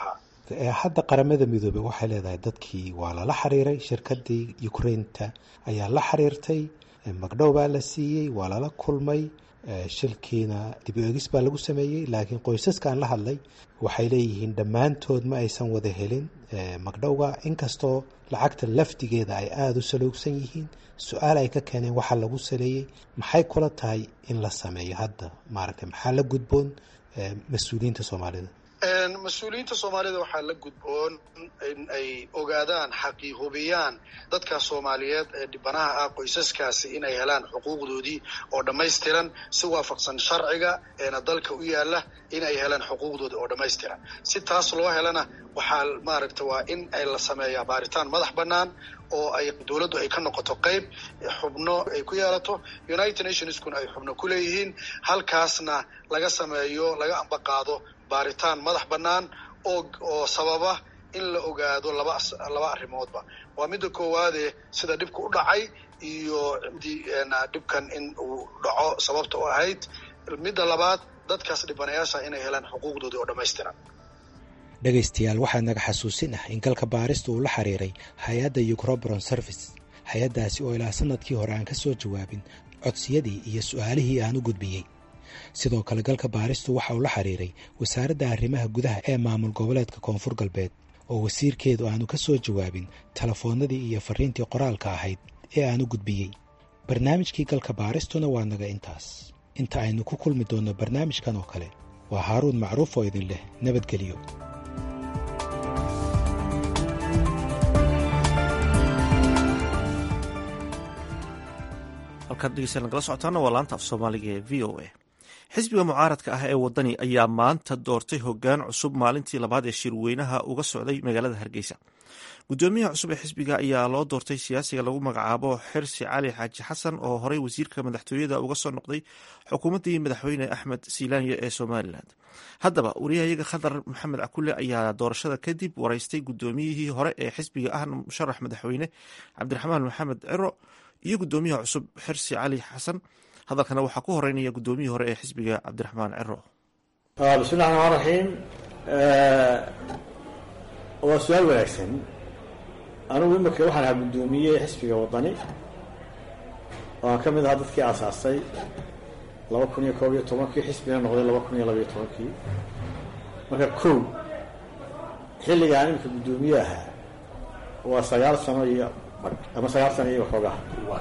hadda qaramada midoobey waxay leedahay dadkii waa lala xiriiray shirkadii ukrainta ayaa la xiriirtay magdhow baa la siiyey waa lala kulmay shilkiina dib u egis baa lagu sameeyey laakiin qoysaskaan la hadlay waxay leeyihiin dhammaantood ma aysan wada helin magdhowga inkastoo lacagta lafdigeeda ay aada u saluugsan yihiin su-aal ay ka keeneen waxaa lagu saleeyey maxay kula tahay in la sameeyo hadda maaragtay maxaa la gudboon mas-uuliyiinta soomaalida mas-uuliyiinta soomaalida waxaa la gudboon in ay ogaadaan xaqii hubiyaan dadka soomaaliyeed ee dhibanaha ah qoysaskaasi inay helaan xuquuqdoodii oo dhammaystiran si waafaqsan sharciga eena dalka u yaala in ay helaan xuquuqdooda oo dhammaystiran si taas loo helana waxaa maaragta waa in ay la sameeyaa baaritaan madax bannaan oo ay dowladdu ay ka noqoto qayb xubno ay ku yeelato united nationskuna ay xubno ku leeyihiin halkaasna laga sameeyo laga ambaqaado baaritaan madax bannaan oo oo sababa in la ogaado laba laba arrimoodba waa midda koowaade sida dhibka u dhacay iyo dhibkan in uu dhaco sababta u ahayd midda labaad dadkaas dhibanayaasha inay helaan xuquuqdoodii oo dhammaystiran dhegaystayaal waxaa naga xasuusin ah in galka baarista uu la xiriiray hay-adda ucrobron service hay-addaasi oo ilaa sanadkii hore aan ka soo jawaabin codsiyadii iyo su-aalihii aan u gudbiyey sidoo kale galka baaristu waxa uu la xiriiray wasaaradda arrimaha gudaha ee maamul goboleedka koonfur galbeed oo wasiirkeedu aanu ka soo jawaabin telefoonnadii iyo fariintii qoraalka ahayd ee aan u gudbiyey barnaamijkii galka baaristuna waa naga intaas inta aynu ku kulmi doonno barnaamijkan oo kale waa haaruun macruuf oo idin leh nabadgelyo halkaad dhegeysta nagala socotaana waa laanta af soomaaliga ee v o a xisbiga mucaaradka ah ee wadani ayaa maanta doortay hogaan cusub maalintii labaad ee shirweynaha uga socday magaalada hargeysa gudoomiyaha cusub ee xisbiga ayaa loo doortay siyaasiga lagu magacaabo xirsi cali xaaji xasan oo horey wasiirka madaxtooyada uga soo noqday xukuumaddii madaxweyne axmed silaanya ee somalilan haddaba wariyahayaga khadar maxamed cakule ayaa doorashada kadib wareystay gudoomiyihii hore ee xisbiga ahna musharax madaxweyne cabdiraxmaan maxamed ciro iyo gudoomiyaha cusub xirsi cali xasan hadalkana waxaa ku horeynaya gudoomiyihii hore ee xisbiga cabdiraxmaan ciro bismillahi raxmaan raxiim waa su-aal wanaagsan anigu imika waxaan ahaa guddoomiye xisbiga wadani oo aan ka mid ahaa dadkii aasaastay laba kun iyo koob iyo tobankii xisbina noqday laba kun iyo labaiyo tobankii marka kow xilligaan imika guddoomiye ahaa waa sagaal sano iyo ama sagaal sano iyo waxoogaha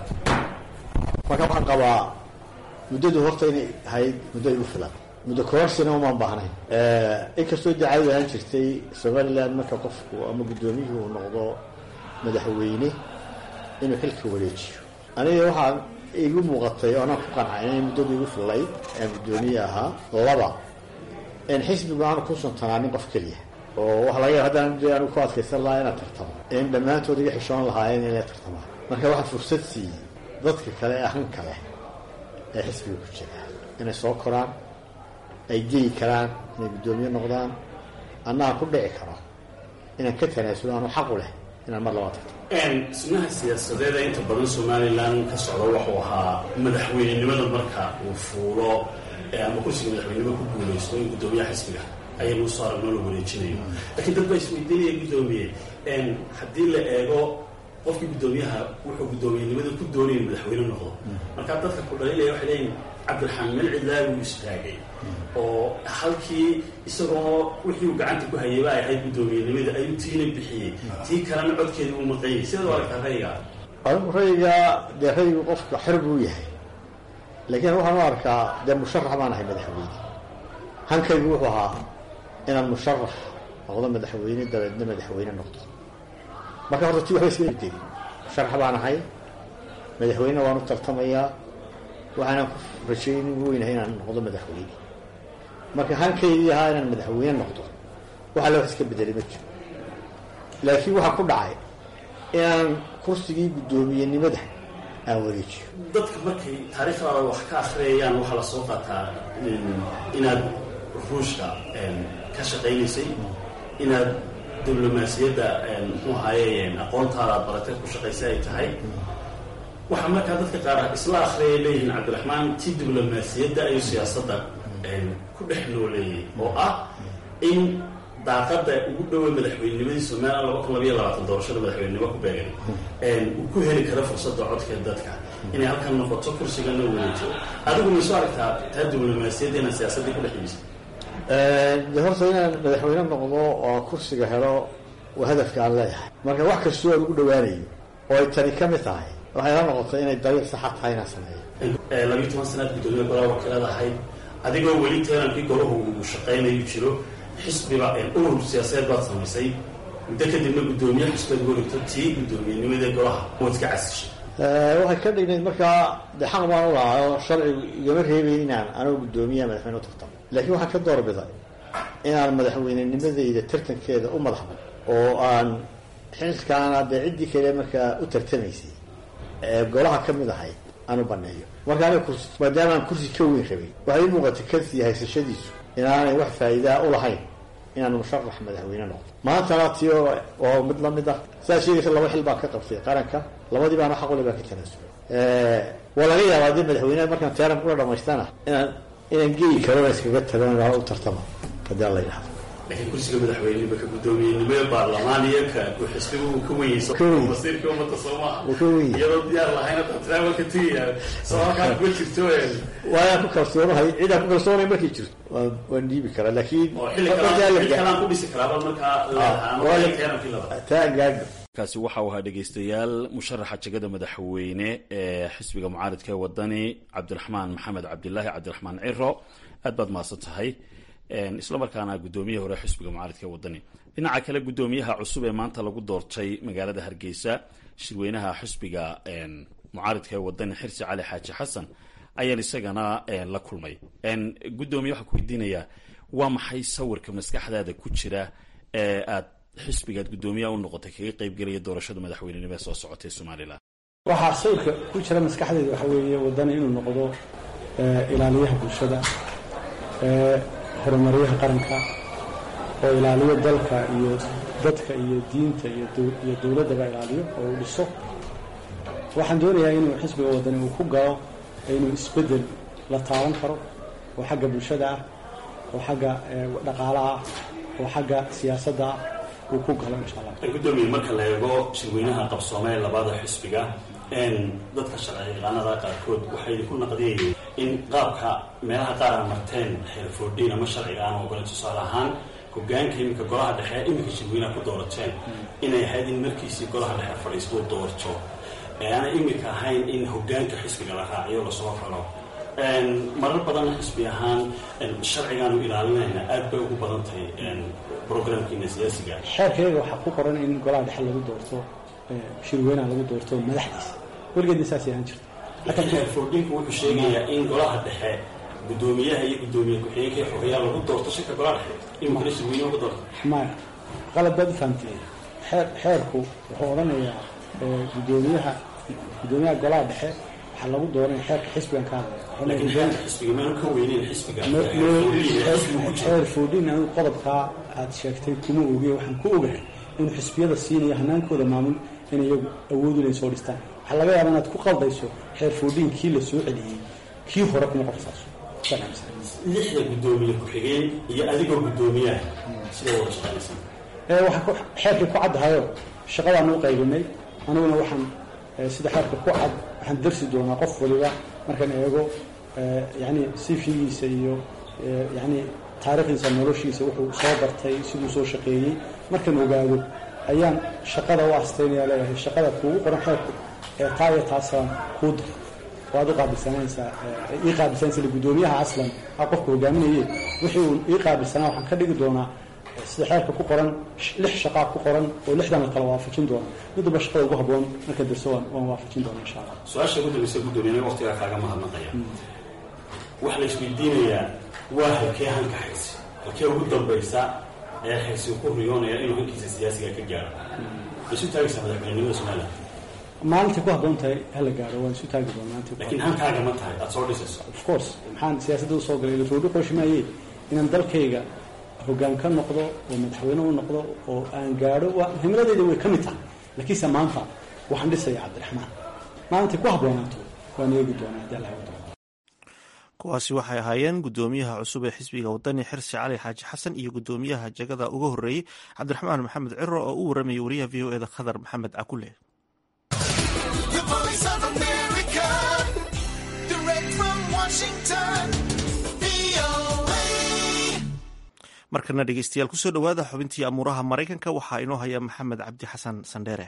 marka waxaan qabaa muddadu horta inay ahayd muddo igu filan muddo koorsina umaan baahnayn inkastoo dacawad ahaan jirtay somaliland marka qofku ama guddoomiyuhu uu noqdo madaxweyne inuu xilka wareejiyo aniga waxaa igu muuqatay oo anaan ku qancay inay muddadu igu fillayd aan guddoomiye ahaa laba in xisbigu aanu ku suntanaanin qof keliya oo waxa laga yaaba haddaan de anigu ku adkaysan lahaa inaan tartamo in dhammaantood iga xishoon lahaayeen inay tartamaan marka waxaa fursad siiyey dadka kale ee ahan kale ee xisbiga ku jira inay soo koraan ay geyi karaan inay guddoomiye noqdaan annaa ku dhici karo inaan ka tanaasulo anu xaqu leh inaan mar labaa tarto sunnaha siyaasadeeda inta badan somalilan ka socda wuxuu ahaa madaxweynenimada marka uu fuulo ama kursiga madaxweynenimo ku guulaysto in guddoomiyaha xisbiga ayaynu usoo aragnoo la wareejinayo laakiin dad baa isweydiinaya guddoomiye haddii la eego qofkii guddoomiyaha wuxuu guddoomiyenimada ku doonaya madaxweyne noqdo markaa dadka ku dhalinaya waxay leeyihin cabdiraxmaan meel cidlaa buu istaagay oo halkii isagoo wixii uu gacanta ku hayayba ay ahayd guddoomiyenimada ayuu tiina bixiyey tii kalena codkeedii uu maqanyay sidaad u aragtaa rayga anigu rayga dee raygu qofka xor buu yahay laakiin waxaan u arkaa dee musharax baan ahay madaxweyne hankaygu wuxuu ahaa inaan musharax noqdo madaxweyne dabeedna madaxweyne noqdo marka horta tii waxba iska tegin musharax baan ahay madaxweyne waan u tartamayaa waxaanaan ku rajaynin weynahay inaan noqdo madaxweyne marka hankaydii ahaa inaan madaxweyne noqdo waxa le wax iska bedelay ma jiro laakiin waxaa ku dhacay inaan kursigii guddoomiyenimada aan wareejiyo dadka markay taariikhdaada wax ka akhriyayaan waxaa la soo qaataa inaad ruushka ka shaqaynaysay inaad diblomaasiyadda muxuu ahaaye aqoontaada aad baratay ku shaqaysay ay tahay waxaa markaa dadka qaar isla akhriyay leeyihiin cabdiraxmaan ti diblomaasiyadda ayuu siyaasadda ku dhex nooleeyay oo ah in daaqada ugu dhowa madaxweynenimadii somalilan laba kun labayo labaatan doorashada madaxweynenimo ku beegan uu ku heli karo fursadda codka dadka inay halkan noqoto kursigana wareejo adigu mayso aragtaa taa diblomaasiyadda inaan siyaasaddii ku dhex yimisay de horta inaan madaxweyne noqdo oo kursiga helo waa hadafka aan leeyahay marka wax kastoo aan ugu dhawaanayo oo ay tani ka mid tahay waxay la noqotay inay dariiq saxa tahay inaan sameeyo labiyo toban sanaad guddoomiye golaha wakiilada ahayd adigoo weli teerankii golahu uu shaqaynayu jiro xisbiba urur siyaasadeed baad samaysay muddo kadibna guddoomiye xisbeed gorigto tii guddoomiyenimada golaha waad iska casishay waxay ka dhignayd markaa de xaq baan u lahaa oo sharcigu igama reebayn inaan anoo guddoomiyaha madaxweyne u tartamo laakiin waxaan ka doorbiday inaan madaxweynenimadayda tartankeeda u madaxbo oo aan xilkaana dee ciddii kale markaa u tartamaysay ee golaha ka mid ahayd aan u baneeyo marka aniga kursi maadaama aan kursi ka weyn rabay waxay ii muuqatay kansi haysashadiisu inaanay wax faa'iidaa u lahayn inaan musharax madaxweyne noqdo maantana tio oo mid lamid ah sidaa sheegaysa laba xil baan ka qabtay qaranka labadii baana xaq ule baan ka tanaasulay waa laga yaabaa haddii madaxweyneha markaan teeran kula dhamaystana inaan inaan geyi karo iskaga tago u tartama haddii alla yidhahdo laakiin kursiga madaxweyneba ka guddoomiyenimada baarlamaan iyo ka xisbiga uu ka weyeyso masiirka ummadda soomaha iyadoo diyaar lahayn travelka tiya soo halkaan kuma jirto waayaan ku kalsoonahay cidaan ku kalsoonay markay jirto waan waan dhiibi karaa laakiin kalaan ku dhisi karaaba markaa taa gaadho kaasi waxa uu ahaa dhegaystayaal musharaxa jegada madaxweyne ee xisbiga mucaaridka ee wadani cabdiraxmaan maxamed cabdilaahi cabdiraxmaan ciro aad baad mahadsan tahay isla markaana guddoomiyaha hore xisbiga mucaaridka ee wadani dhinaca kale guddoomiyaha cusub ee maanta lagu doortay magaalada hargeysa shirweynaha xisbiga mucaaridka ee wadani xirsi cali xaaji xasan ayaan isagana la kulmay guddoomiye waxaan ku weydiinayaa waa maxay sawirka maskaxdaada ku jira ee aad xisbigaad guddoomiyaha u noqotay kaga qaybgelaya doorashada madaxweynenimo ee soo socotay somalilan waxaa sawirka ku jira maskaxdeeda waxa weeye wadani inuu noqdo ilaaliyaha bulshada horumaryaha qaranka oo ilaaliyo dalka iyo dadka iyo diinta iyo dowladdaba ilaaliyo oo uu dhiso waxaan doonayaa inuu xisbiga wadani uu ku galo inuu isbeddel la taaban karo oo xagga bulshada ah oo xagga dhaqaalaha ah oo xagga siyaasadda ah uu ku galo insha allah guddoomiye marka la eego shirweynaha qabsoome ee labada xisbiga dadka sharci yaqaanada qaarkood waxay ku naqdiyayeen in qaabka meelaha qaar a marteen xeerfoodhiin ama sharciga aan ogolan tusaale ahaan hogaanka iminka golaha dhexe iminka shirweynaha ku doorateen inay ahayd in markiisii golaha dhexe fadhiisto doorto aanay iminka ahayn in hogaanka xisbiga la raaciyo lasoo raro marar badanna xisbi ahaan sharcigaanu ilaalinayna aad bay ugu badan tahay programkiina siyaasiga xeerkayga waxaa ku qoran in golaha dhexe lagu doorto shirweynaha lagu doorto madaxdiisa weligeedna saasay ahaan jirta laakiin xeerfoodhinku wuxuu sheegayaa in golaha dhexe guddoomiyaha iyo guddoomiye ku-xigeenka xogeyaa lagu doorto shirka golaha dhexe iminkana shirweyne lagu doorto maya qalad baad u fahamtay xeer xeerku wuxuu odhanayaa guddoomiyaha guddoomiyaha golaha dhexe waxaa lagu dooranaya xeerka xisbigan ka hadlaya foodhin anigu qodobkaa aad sheegtay kuma ogiye waxaan ku ogahay inuu xisbiyada siinayo hanaankooda maamul in iyagu awood inay soo dhistaan waxaa laga yaaba inaad ku qaldayso xeer foodhin kii la soo celiyey kii hore kuma qorsaaso lixda guddoomiye ku-xigeen iyo adigoo guddoomiyaha sida wada shaqaynaysan waxaa xeerkii ku caddahayo shaqadaan u qaybinay aniguna waxaan sida xeerka ku cad waxaan darsi doonaa qof waliba markaan eego yani sifigiisa iyo yani taariikhdiisa noloshiisa wuxuu soo bartay siduu soo shaqeeyey markaan ogaado ayaan shaqada u astaynaya leeyahay shaqada kuugu qoran xeerku ee taa iyo taasaan kuu daro waad u qaabilsanaysaa ii qaabilsanaysa guddoomiyaha aslan a qofka hogaaminaye wixii uu ii qaabilsanaa waxaan ka dhigi doonaa sida xeerka ku qoran lix shaqaa ku qoran oo lixdan la kala waafajin doona midwalba shaqada ugu haboon marka darso waan waafajin doona insha allah su-aasha ugu dambaysa guddoomiye waqtigaa kaaga mahadnaqaya waxaa la isweydiinayaa waa halkee hanka xaysi halkee ugu dambaysa ee xaysi ku riyoonaya inuu hankiisa siyaasiga ka gaaro isu taagaysaa madaxweynenimada somaliland maalintii ku habboon tahay hala gaaro waan isu taagi doonaa laakiin hankaaga ma tahay aada soo dhisayso of course maxaan siyaasadda usoo galay roodhi qooshimaayee inaan dalkayga hoggaan ka noqdo oo madaxweyne u noqdo oo aan gaadho waa himiladeyda way ka mid tahay laakiinse maanta waxaan dhisaya cabdiraxmaan maalintii ku habboonaato waan eegi doonaa haddii alla wado kuwaasi waxay ahaayeen guddoomiyaha cusub ee xisbiga wadani xirsi cali xaaji xasan iyo guddoomiyaha jagada uga horreeyey cabdiraxmaan maxamed ciro oo u waramayay wariyaha v o eda khadar maxamed cakule markana dhegeystayaal kusoo dhowaada xubintii amuuraha maraykanka waxaa inoo haya maxamed cabdi xasan sandheere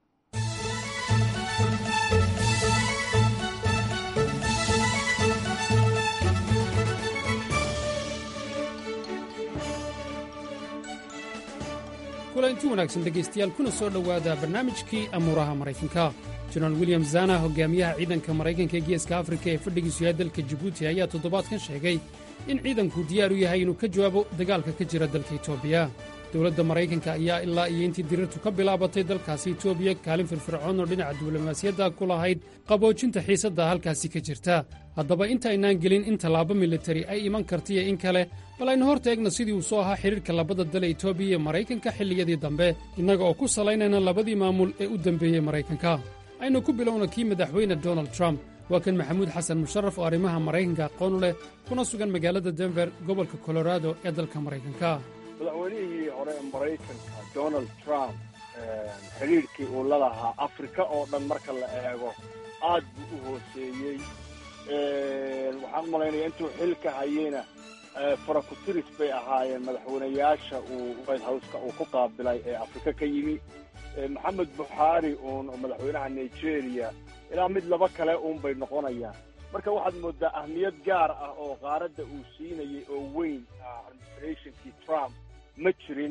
kulanti wanaagsan dhegaystayaal kuna soo dhowaada barnaamijkii amuuraha maraykanka jenaraal william zana hogaamiyaha ciidanka maraykanka ee geeska afrika ee fadhigiisu yahay dalka jibuuti ayaa toddobaadkan sheegay in ciidanku diyaar u yahay inuu ka jawaabo dagaalka ka jira dalka etoobiya dowladda maraykanka ayaa ilaa iyo intii dirirtu ka bilaabatay dalkaasi etoobiya kaalin firfircoon oo dhinaca diblomaasiyadda ku lahayd qaboojinta xiisadda halkaasi ka jirta haddaba intaynaan gelin in tallaabo militari ay iman kartiyo in kale bal aynu hor taegna sidii uu soo ahaa xidhiirka labada dale etoobiya iyo maraykanka xilliyadii dambe innaga oo ku salaynayna labadii maamul ee u dembeeyey maraykanka aynu ku bilowna kii madaxweyne donald trump waa kan maxamuud xasan musharaf oo arrimaha maraykanka aqoon u leh kuna sugan magaalada denver gobolka colorado ee dalka maraykanka madaxweynihii hore ee maraykanka donald trump xidhiirkii uu la lahaa afrika oo dhan marka la eego aad buu u hooseeyey waxaan u malaynaya intuu xilka hayeyna farakutiris bay ahaayeen madaxweynayaasha uu white houseka uu ku qaabilay ee afrika ka yimi maxamed buxaari uun oo madaxweynaha nigeria ilaa mid laba kale uun bay noqonayaan marka waxaad moodaa ahmiyad gaar ah oo qaaradda uu siinayay oo weyn administrationkii trump ma jirin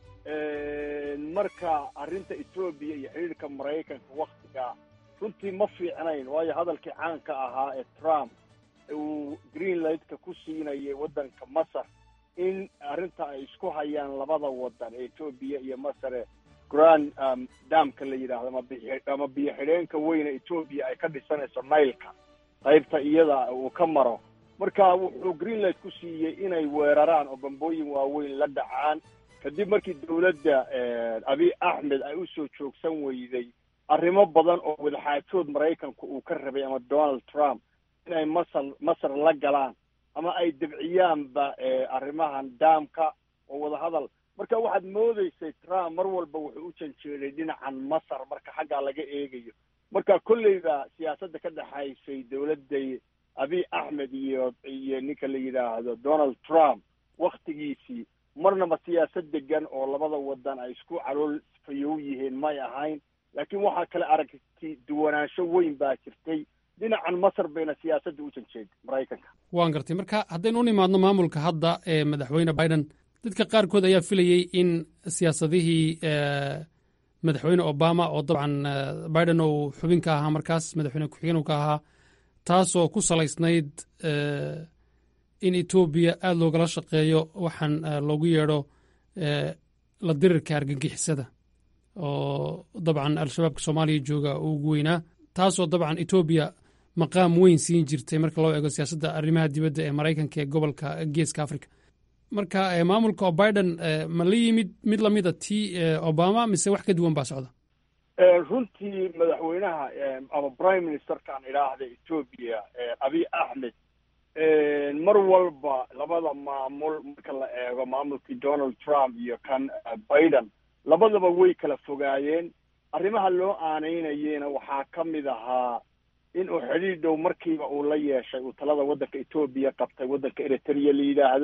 marka arrinta etoobiya iyo xidhiirka maraykanka waktigaa runtii ma fiicnayn waayo hadalkii caanka ahaa ee trump uu greenlandka ku siinayay waddanka masar in arrinta ay isku hayaan labada waddan ee etoobiya iyo masare grand damka la yidhaahdo ama ama biyo xidheenka weyne etoobiya ay ka dhisanayso nailka qaybta iyada uu ka maro marka wuxuu greenland ku siiyey inay weeraraan oo bambooyin waaweyn la dhacaan kadib markii dowladda abiy axmed ay u soo joogsan weyday arrimo badan oo wadaxaajood maraykanku uu ka rabay ama donald trump inay masar masar la galaan ama ay debciyaanba arrimahan daamka oo wadahadal marka waxaad moodaysay trump mar walba wuxuu u janjeeday dhinacan masar marka xaggaa laga eegayo marka kolleyba siyaasadda ka dhexaysay dowladday abiy axmed iyo iyo ninka la yidhaahdo donald trump waktigiisii marnaba siyaasad degan oo labada waddan ay isku calool fayow yihiin may ahayn laakiin waxaa kale aragti duwanaansho weyn baa jirtay dhinacan masar bayna siyaasadda u janjeeday maraykanka waan gartay marka haddaynu u nimaadno maamulka hadda ee madaxweyne biden dadka qaarkood ayaa filayey in siyaasadihii madaxweyne obama oo dabcan biden uu xubin ka ahaa markaas madaxweyne ku-xigeen ka ahaa taasoo ku salaysnayd in etoobiya aada loogala shaqeeyo waxaan loogu yeedho la dirirka argagixisada oo dabcan al-shabaabka soomaaliya jooga uu ugu weynaa taasoo dabcan etoobiya maqaam weyn siin jirtay marka loo eego siyaasadda arrimaha dibadda ee maraykanka ee gobolka geeska africa marka maamulka oo biden ma la yimid mid lamida tii obama mise wax ka duwan baa socda runtii madaxweynaha ama prime ministerkaan idhaahda etoobiya abiy axmed mar walba labada maamul marka la eego maamulkii donald trump iyo kan biden labadaba way kala fogaayeen arrimaha loo aanaynayena waxaa ka mid ahaa in uu xidhiir dhow markiiba uu la yeeshay uu talada waddanka etoobiya qabtay waddanka eritrea la yidhaahdo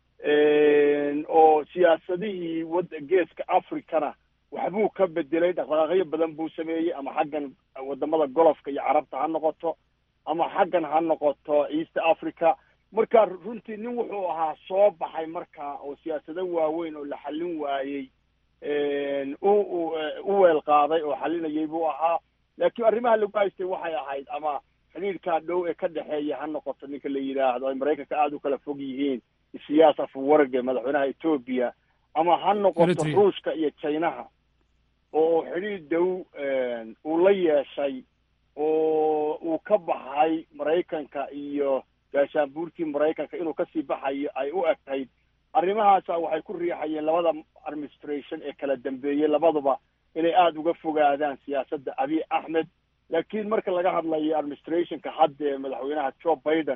oo siyaasadihii wad geeska africana waxbuu ka bedelay dhaqdhaqaaqyo badan buu sameeyey ama xaggan wadamada golofka iyo carabta ha noqoto ama xaggan ha noqoto east africa marka runtii nin wuxuu ahaa soo baxay marka oo siyaasado waaweyn oo la xallin waayey u u weel qaaday oo xalinayay buu ahaa laakiin arrimaha lagu haystay waxay ahayd ama xidhiirkaa dhow ee ka dhexeeya ha noqoto ninka la yidhaahdo ay maraykanka aada u kala fog yihiin isiyaas afuwarge madaxweynaha etoobiya ama ha noqoto ruushka iyo chinaha oo xidhiir dhow uu la yeeshay oo uu ka baxay maraykanka iyo gaashaanbuurtii maraykanka inuu kasii baxayo ay u egtayd arrimahaasa waxay ku riixayeen labada administration ee kala dambeeyey labaduba inay aada uga fogaadaan siyaasadda abiy axmed laakiin marka laga hadlayo administrationka hadda ee madaxweynaha joe biden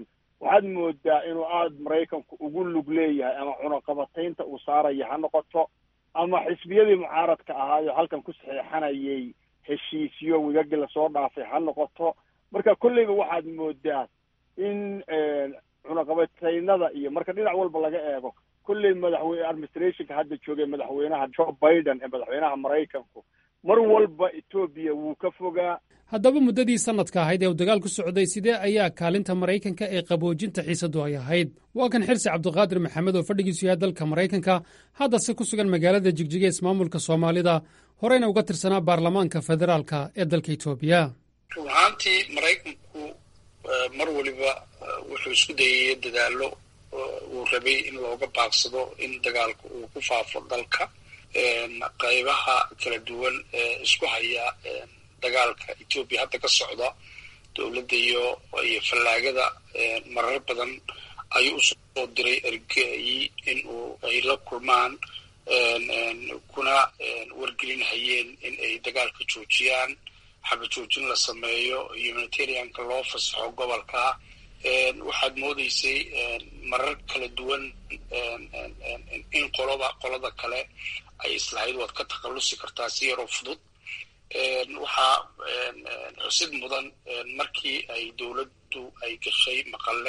waxaad moodaa inuu aada maraykanku ugu lug leeyahay ama cunaqabataynta uu saaraya ha noqoto ama xisbiyadii mucaaradka ahaayo halkan ku saxeexanayay heshiisyo wigagi lasoo dhaafay ha noqoto marka kolleyba waxaad moodaa in cunaqabataynada iyo marka dhinac walba laga eego kolley madaxweyne administrationka hadda joogay madaxweynaha joe biden ee madaxweynaha maraykanku mar walba etoobiya wuu ka fogaa haddaba muddadii sannadka ahayd ee uu dagaal ku socday sidee ayaa kaalinta maraykanka ee qaboojinta xiisadu ay ahayd waa kan xirsi cabdiqaadir maxamed oo fadhigiisu yahay dalka maraykanka haddase ku sugan magaalada jigjiga ismaamulka soomaalida horeyna uga tirsanaa baarlamaanka federaalka ee dalka etoobiya run ahaantii maraykanku mar waliba wuxuu isku dayaya dadaallo uu rabay in looga baaqsado in dagaalka uu ku faafo dalka qaybaha kala duwan ee isku haya dagaalka etoobiya hadda ka socda dowladda iyo iyo fallaagada marar badan ayuu usoo diray ergeyi in uu ay la kulmaan kuna wargelinhayeen in ay dagaalka joojiyaan xaba joojin la sameeyo humanitarianka loo fasaxo gobolka waxaad moodeysay marar kala duwan in qoloba qolada kale ay islahayd waad ka takhallusi kartaa si yaroo fudud waxaa xusid mudan markii ay dowladdu ay gashay maqalle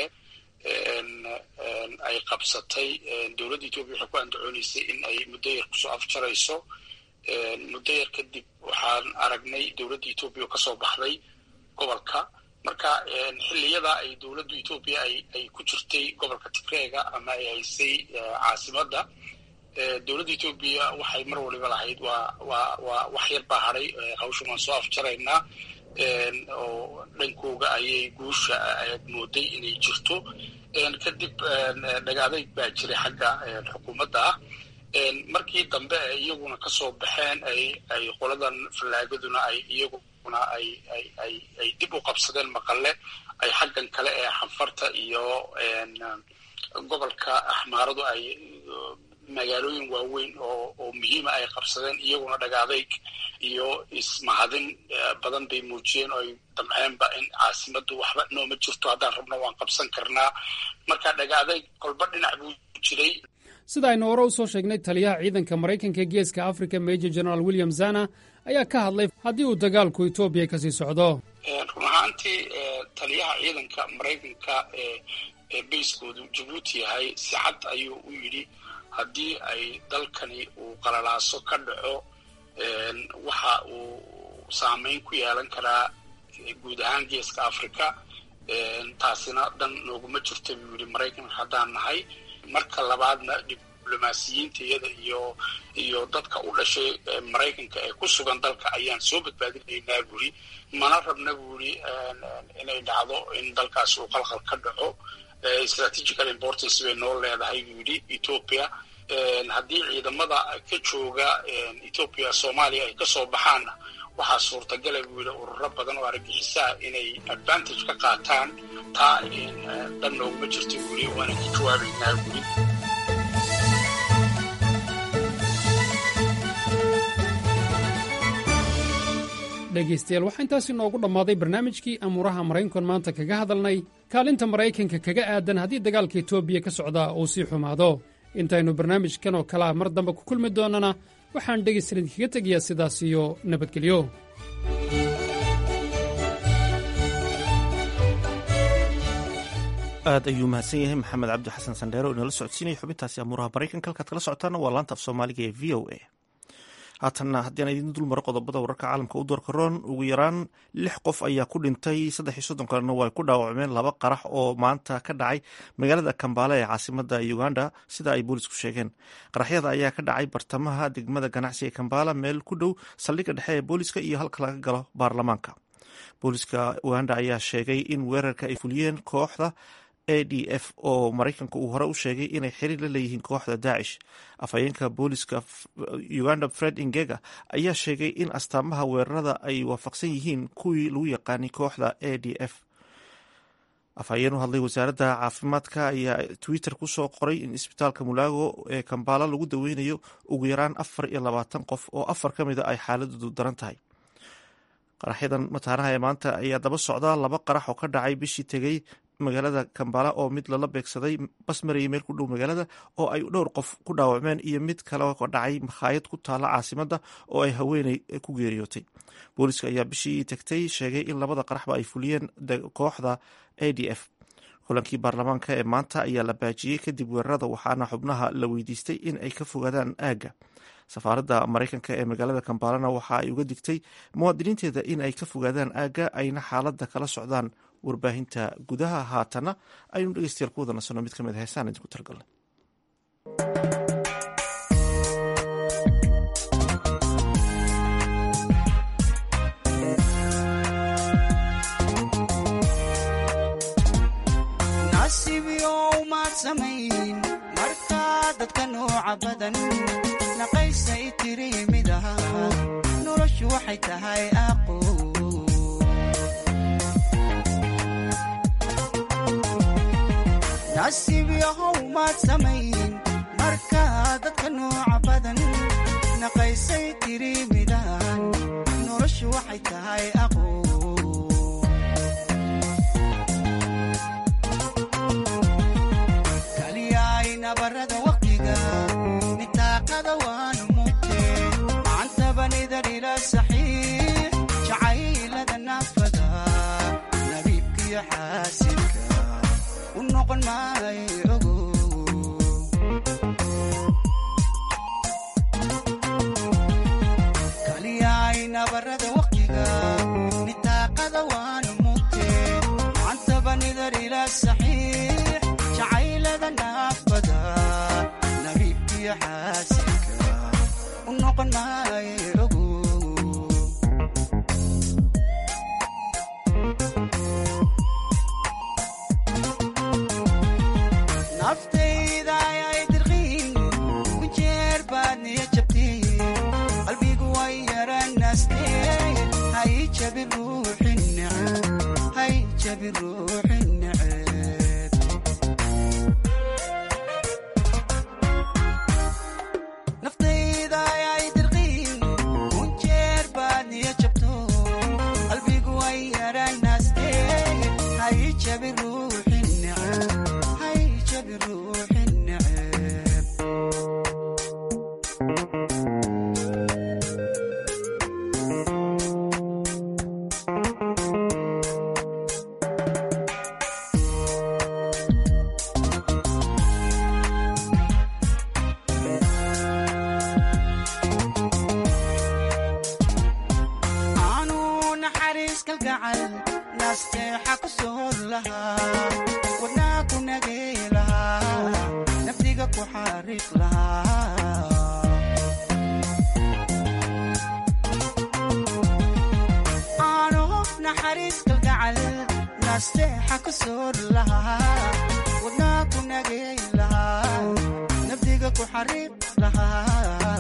ay qabsatay dowladda etoobiya waxay ku andacooneysay in ay muddo yar kusoo afjarayso muddo yar kadib waxaan aragnay dowladda etoobiya oo kasoo baxday gobolka marka xilliyada ay dowladdu etoobiya ay ay ku jirtay gobolka tigreega ama ay haysay caasimadda dowladda etoobiya waxay mar waliba lahayd waa waa waa wax yar baa hadhay hawshan waan soo afjaraynaa oo dhankooga ayay guusha aad mooday inay jirto kadib dhagaadayg baa jiray xagga xukuumadda ah markii dambe ay iyaguna kasoo baxeen ay ay qoladan fallaagaduna ay iyaguna ay ay ay ay dib u qabsadeen maqalle ay xaggan kale ee xanfarta iyo gobolka axmaaradu ay magaalooyin waaweyn oo oo muhiima ay qabsadeen iyaguna dhagaadayg iyo ismahadin badan bay muujiyeen oo ay damceenba in caasimaddu waxba nooma jirto haddaan rabno waan qabsan karnaa marka dhagaadayg kolba dhinac buu jiray sida aynu hore u soo sheegnay taliyaha ciidanka maraykanka ee geeska africa major general william zana ayaa ka hadlay haddii uu dagaalku etoobiya kasii socdo run ahaantii taliyaha ciidanka maraykanka ee ee bayskoodu jabuuti yahay si cad ayuu u yidhi haddii ay dalkani uu qalalaaso ka dhaco waxa uu saameyn ku yeelan karaa guud ahaan geeska africa taasina dan nooguma jirto buu yidhi maraykanka haddaan nahay marka labaadna diblomaasiyiinta iyada iyo iyo dadka u dhashay maraykanka ee ku sugan dalka ayaan soo badbaadinaynaa buuri mana rabna buuri inay dhacdo in dalkaas uu qalqal ka dhaco strategical importance bay noo leedahay buu yidhi ethoopia haddii ciidamada ka jooga ethoopia soomaaliya ay kasoo baxaanna waxaa suurtagala buu yidhi ururo badan oo argagixisaa inay advantage ka qaataan taa dhan nooguma jirta buu yidhi waana ka jawaabaynaa buuri dhegaystayaal waxaa intaasi noogu dhammaaday barnaamijkii amuuraha maraykankan maanta kaga hadalnay kaalinta maraykanka kaga aadan haddii dagaalka etoobiya ka socdaa uu sii xumaado intaynu barnaamijkan oo kalea mar dambe ku kulmi doonnana waxaan dhegaysan idinkaga tegayaa sidaas iyo nabadgelyo aad ayuu mahadsan yahay maxamed cabdi xasan sandheero inala socodsiinaya xubintaasi amuuraha maraykanka halkaad kala socotaana waa laanta af soomaaliga ee v o a haatanna haddii aan idiin dul maro qodobada wararka caalamka u doorka roon ugu yaraan lix qof ayaa ku dhintay saddex iyo soddon kalena waa ku dhaawacmeen laba qarax oo maanta ka dhacay magaalada kambaale ee caasimada uganda sida ay boolisku sheegeen qaraxyada ayaa ka dhacay bartamaha degmada ganacsiga kambaala meel ku dhow saldhigga dhexe ee booliska iyo halka laga galo baarlamaanka booliska uganda ayaa sheegay in weerarka ay fuliyeen kooxda a d f oo maraykanka uu hore u sheegay inay xiriir la leeyihiin kooxda daacish afhayeenka booliska uganda fred ingega ayaa sheegay in astaamaha weerarada ay waafaqsan yihiin kuwii lagu yaqaanay kooxda a d f afhayeen u hadlay wasaaradda caafimaadka ayaa twitter kusoo qoray in isbitaalka mulaago ee kambaala lagu daweynayo ugu yaraan afar iyo labaatan qof oo afar ka mida ay xaaladoodu daran tahay qaraxyadan mataanaha ee maanta ayaa daba socda laba qarax oo ka dhacay bishii tegey magaalada kambala oo mid lala beegsaday bas marayay meel ku dhow magaalada oo ay dhowr qof ku dhaawacmeen iyo mid kale oo dhacay makhaayad ku taala caasimadda oo ay haweeney ku geeriyootay booliska ayaa bishii tagtay sheegay in labada qaraxba ay fuliyeen kooxda a d f kulankii baarlamaanka ee maanta ayaa la baajiyey kadib weerarada waxaana xubnaha la weydiistay in ay ka fogaadaan aagga safaaradda maraykanka ee magaalada kambalana waxa ay uga digtay muwaadiniinteeda in ay ka fogaadaan aagga ayna xaaladda kala socdaan warbaahinta gudaha haatana aynu dhegeystayaal ku wada nasanno mid ka mid heesaan idinku talgalnay markaa dadka nooca badan naqaysay tiri mid aha noloshu waxay tahay aqo nasiib yahow maad samayn markaa dadka nooca badan naqaysay tiri midahan noloshu waxay tahay aqo nabarada waqtiga nitaaqada waanu mugte macantabanidar ila saxiix jacaylada naafada nabiibkiyo xaasidka u noqon maayo ogo kaliyaay nabarada waqtiga nitaaqada waanu mugte macantabanidar ila saxiix jacaylada naafada nabiibkiyo xaasidka u noqon maayo ogo naftayda ayay dirqiin ku jeer baad niya jabteen qalbigu way yaranaastee hay jabi ruuxin neceb hay jabi ruuxin neceb naftayda ayay dirqiin ku jeer baad niya jabto qalbigu way yaranaastee hay jabi ruuxin neceb hay jabi ruuxin neceb aanu naxariis kalgacal naasteexa ku soor lahaa wadnaa ku nagey lahaa nafdiga ku xariiq lahaa aanu naxariis kalgacal naasteexa ku soor lahaa wadnaa ku nagey lahaa nafdiga ku xariiq lahaa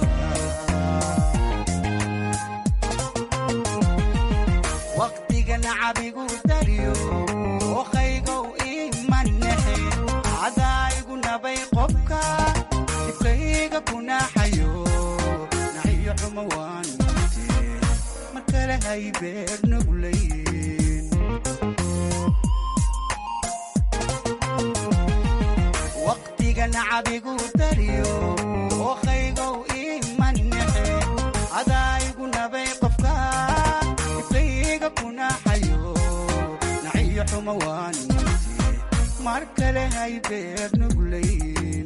waqtigan cabigu dariyo ookaygow imanexe cadaayigu nabay qobka dibkayga kunaxayo naxiyo xuma waan mute mar kale hay beer nuglayn waqtigan cabigu dariyo ookaygow imanexe cadaayigu nabay qobka dibkayga kunaxayo naxiyo xuma waan mute mar kale hay beer nuglayn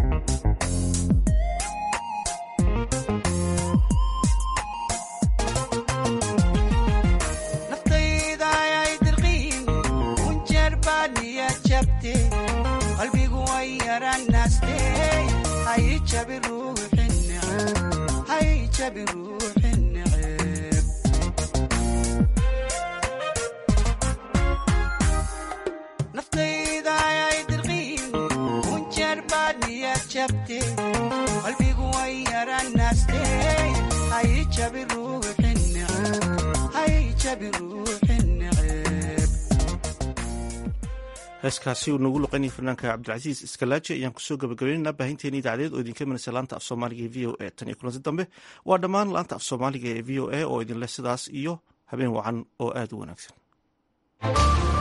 naftayda ayay dirqiin kunjeer baa niya jabte qalbigu way yaranaste hay jabi ruuxin neceb hay jabi ruuxin neceb naftayda ayay dirqiin kunjeer baa niya jabte qalbigu way yaranaste hay jabi ruuxin neceb hay jabi ruuxin neceb heeskaasi uu noogu luqaynaya fanaanka cabdilcasiis iskalaaji ayaan kusoo gabagabaynaynaa baahinteeni idaacadeed oo idinka imanaysa laanta af soomaaliga ee v o a tan iyo kulanti dambe waa dhammaan laanta af soomaaliga ee v o a oo idinleh sidaas iyo habeen wacan oo aada u wanaagsan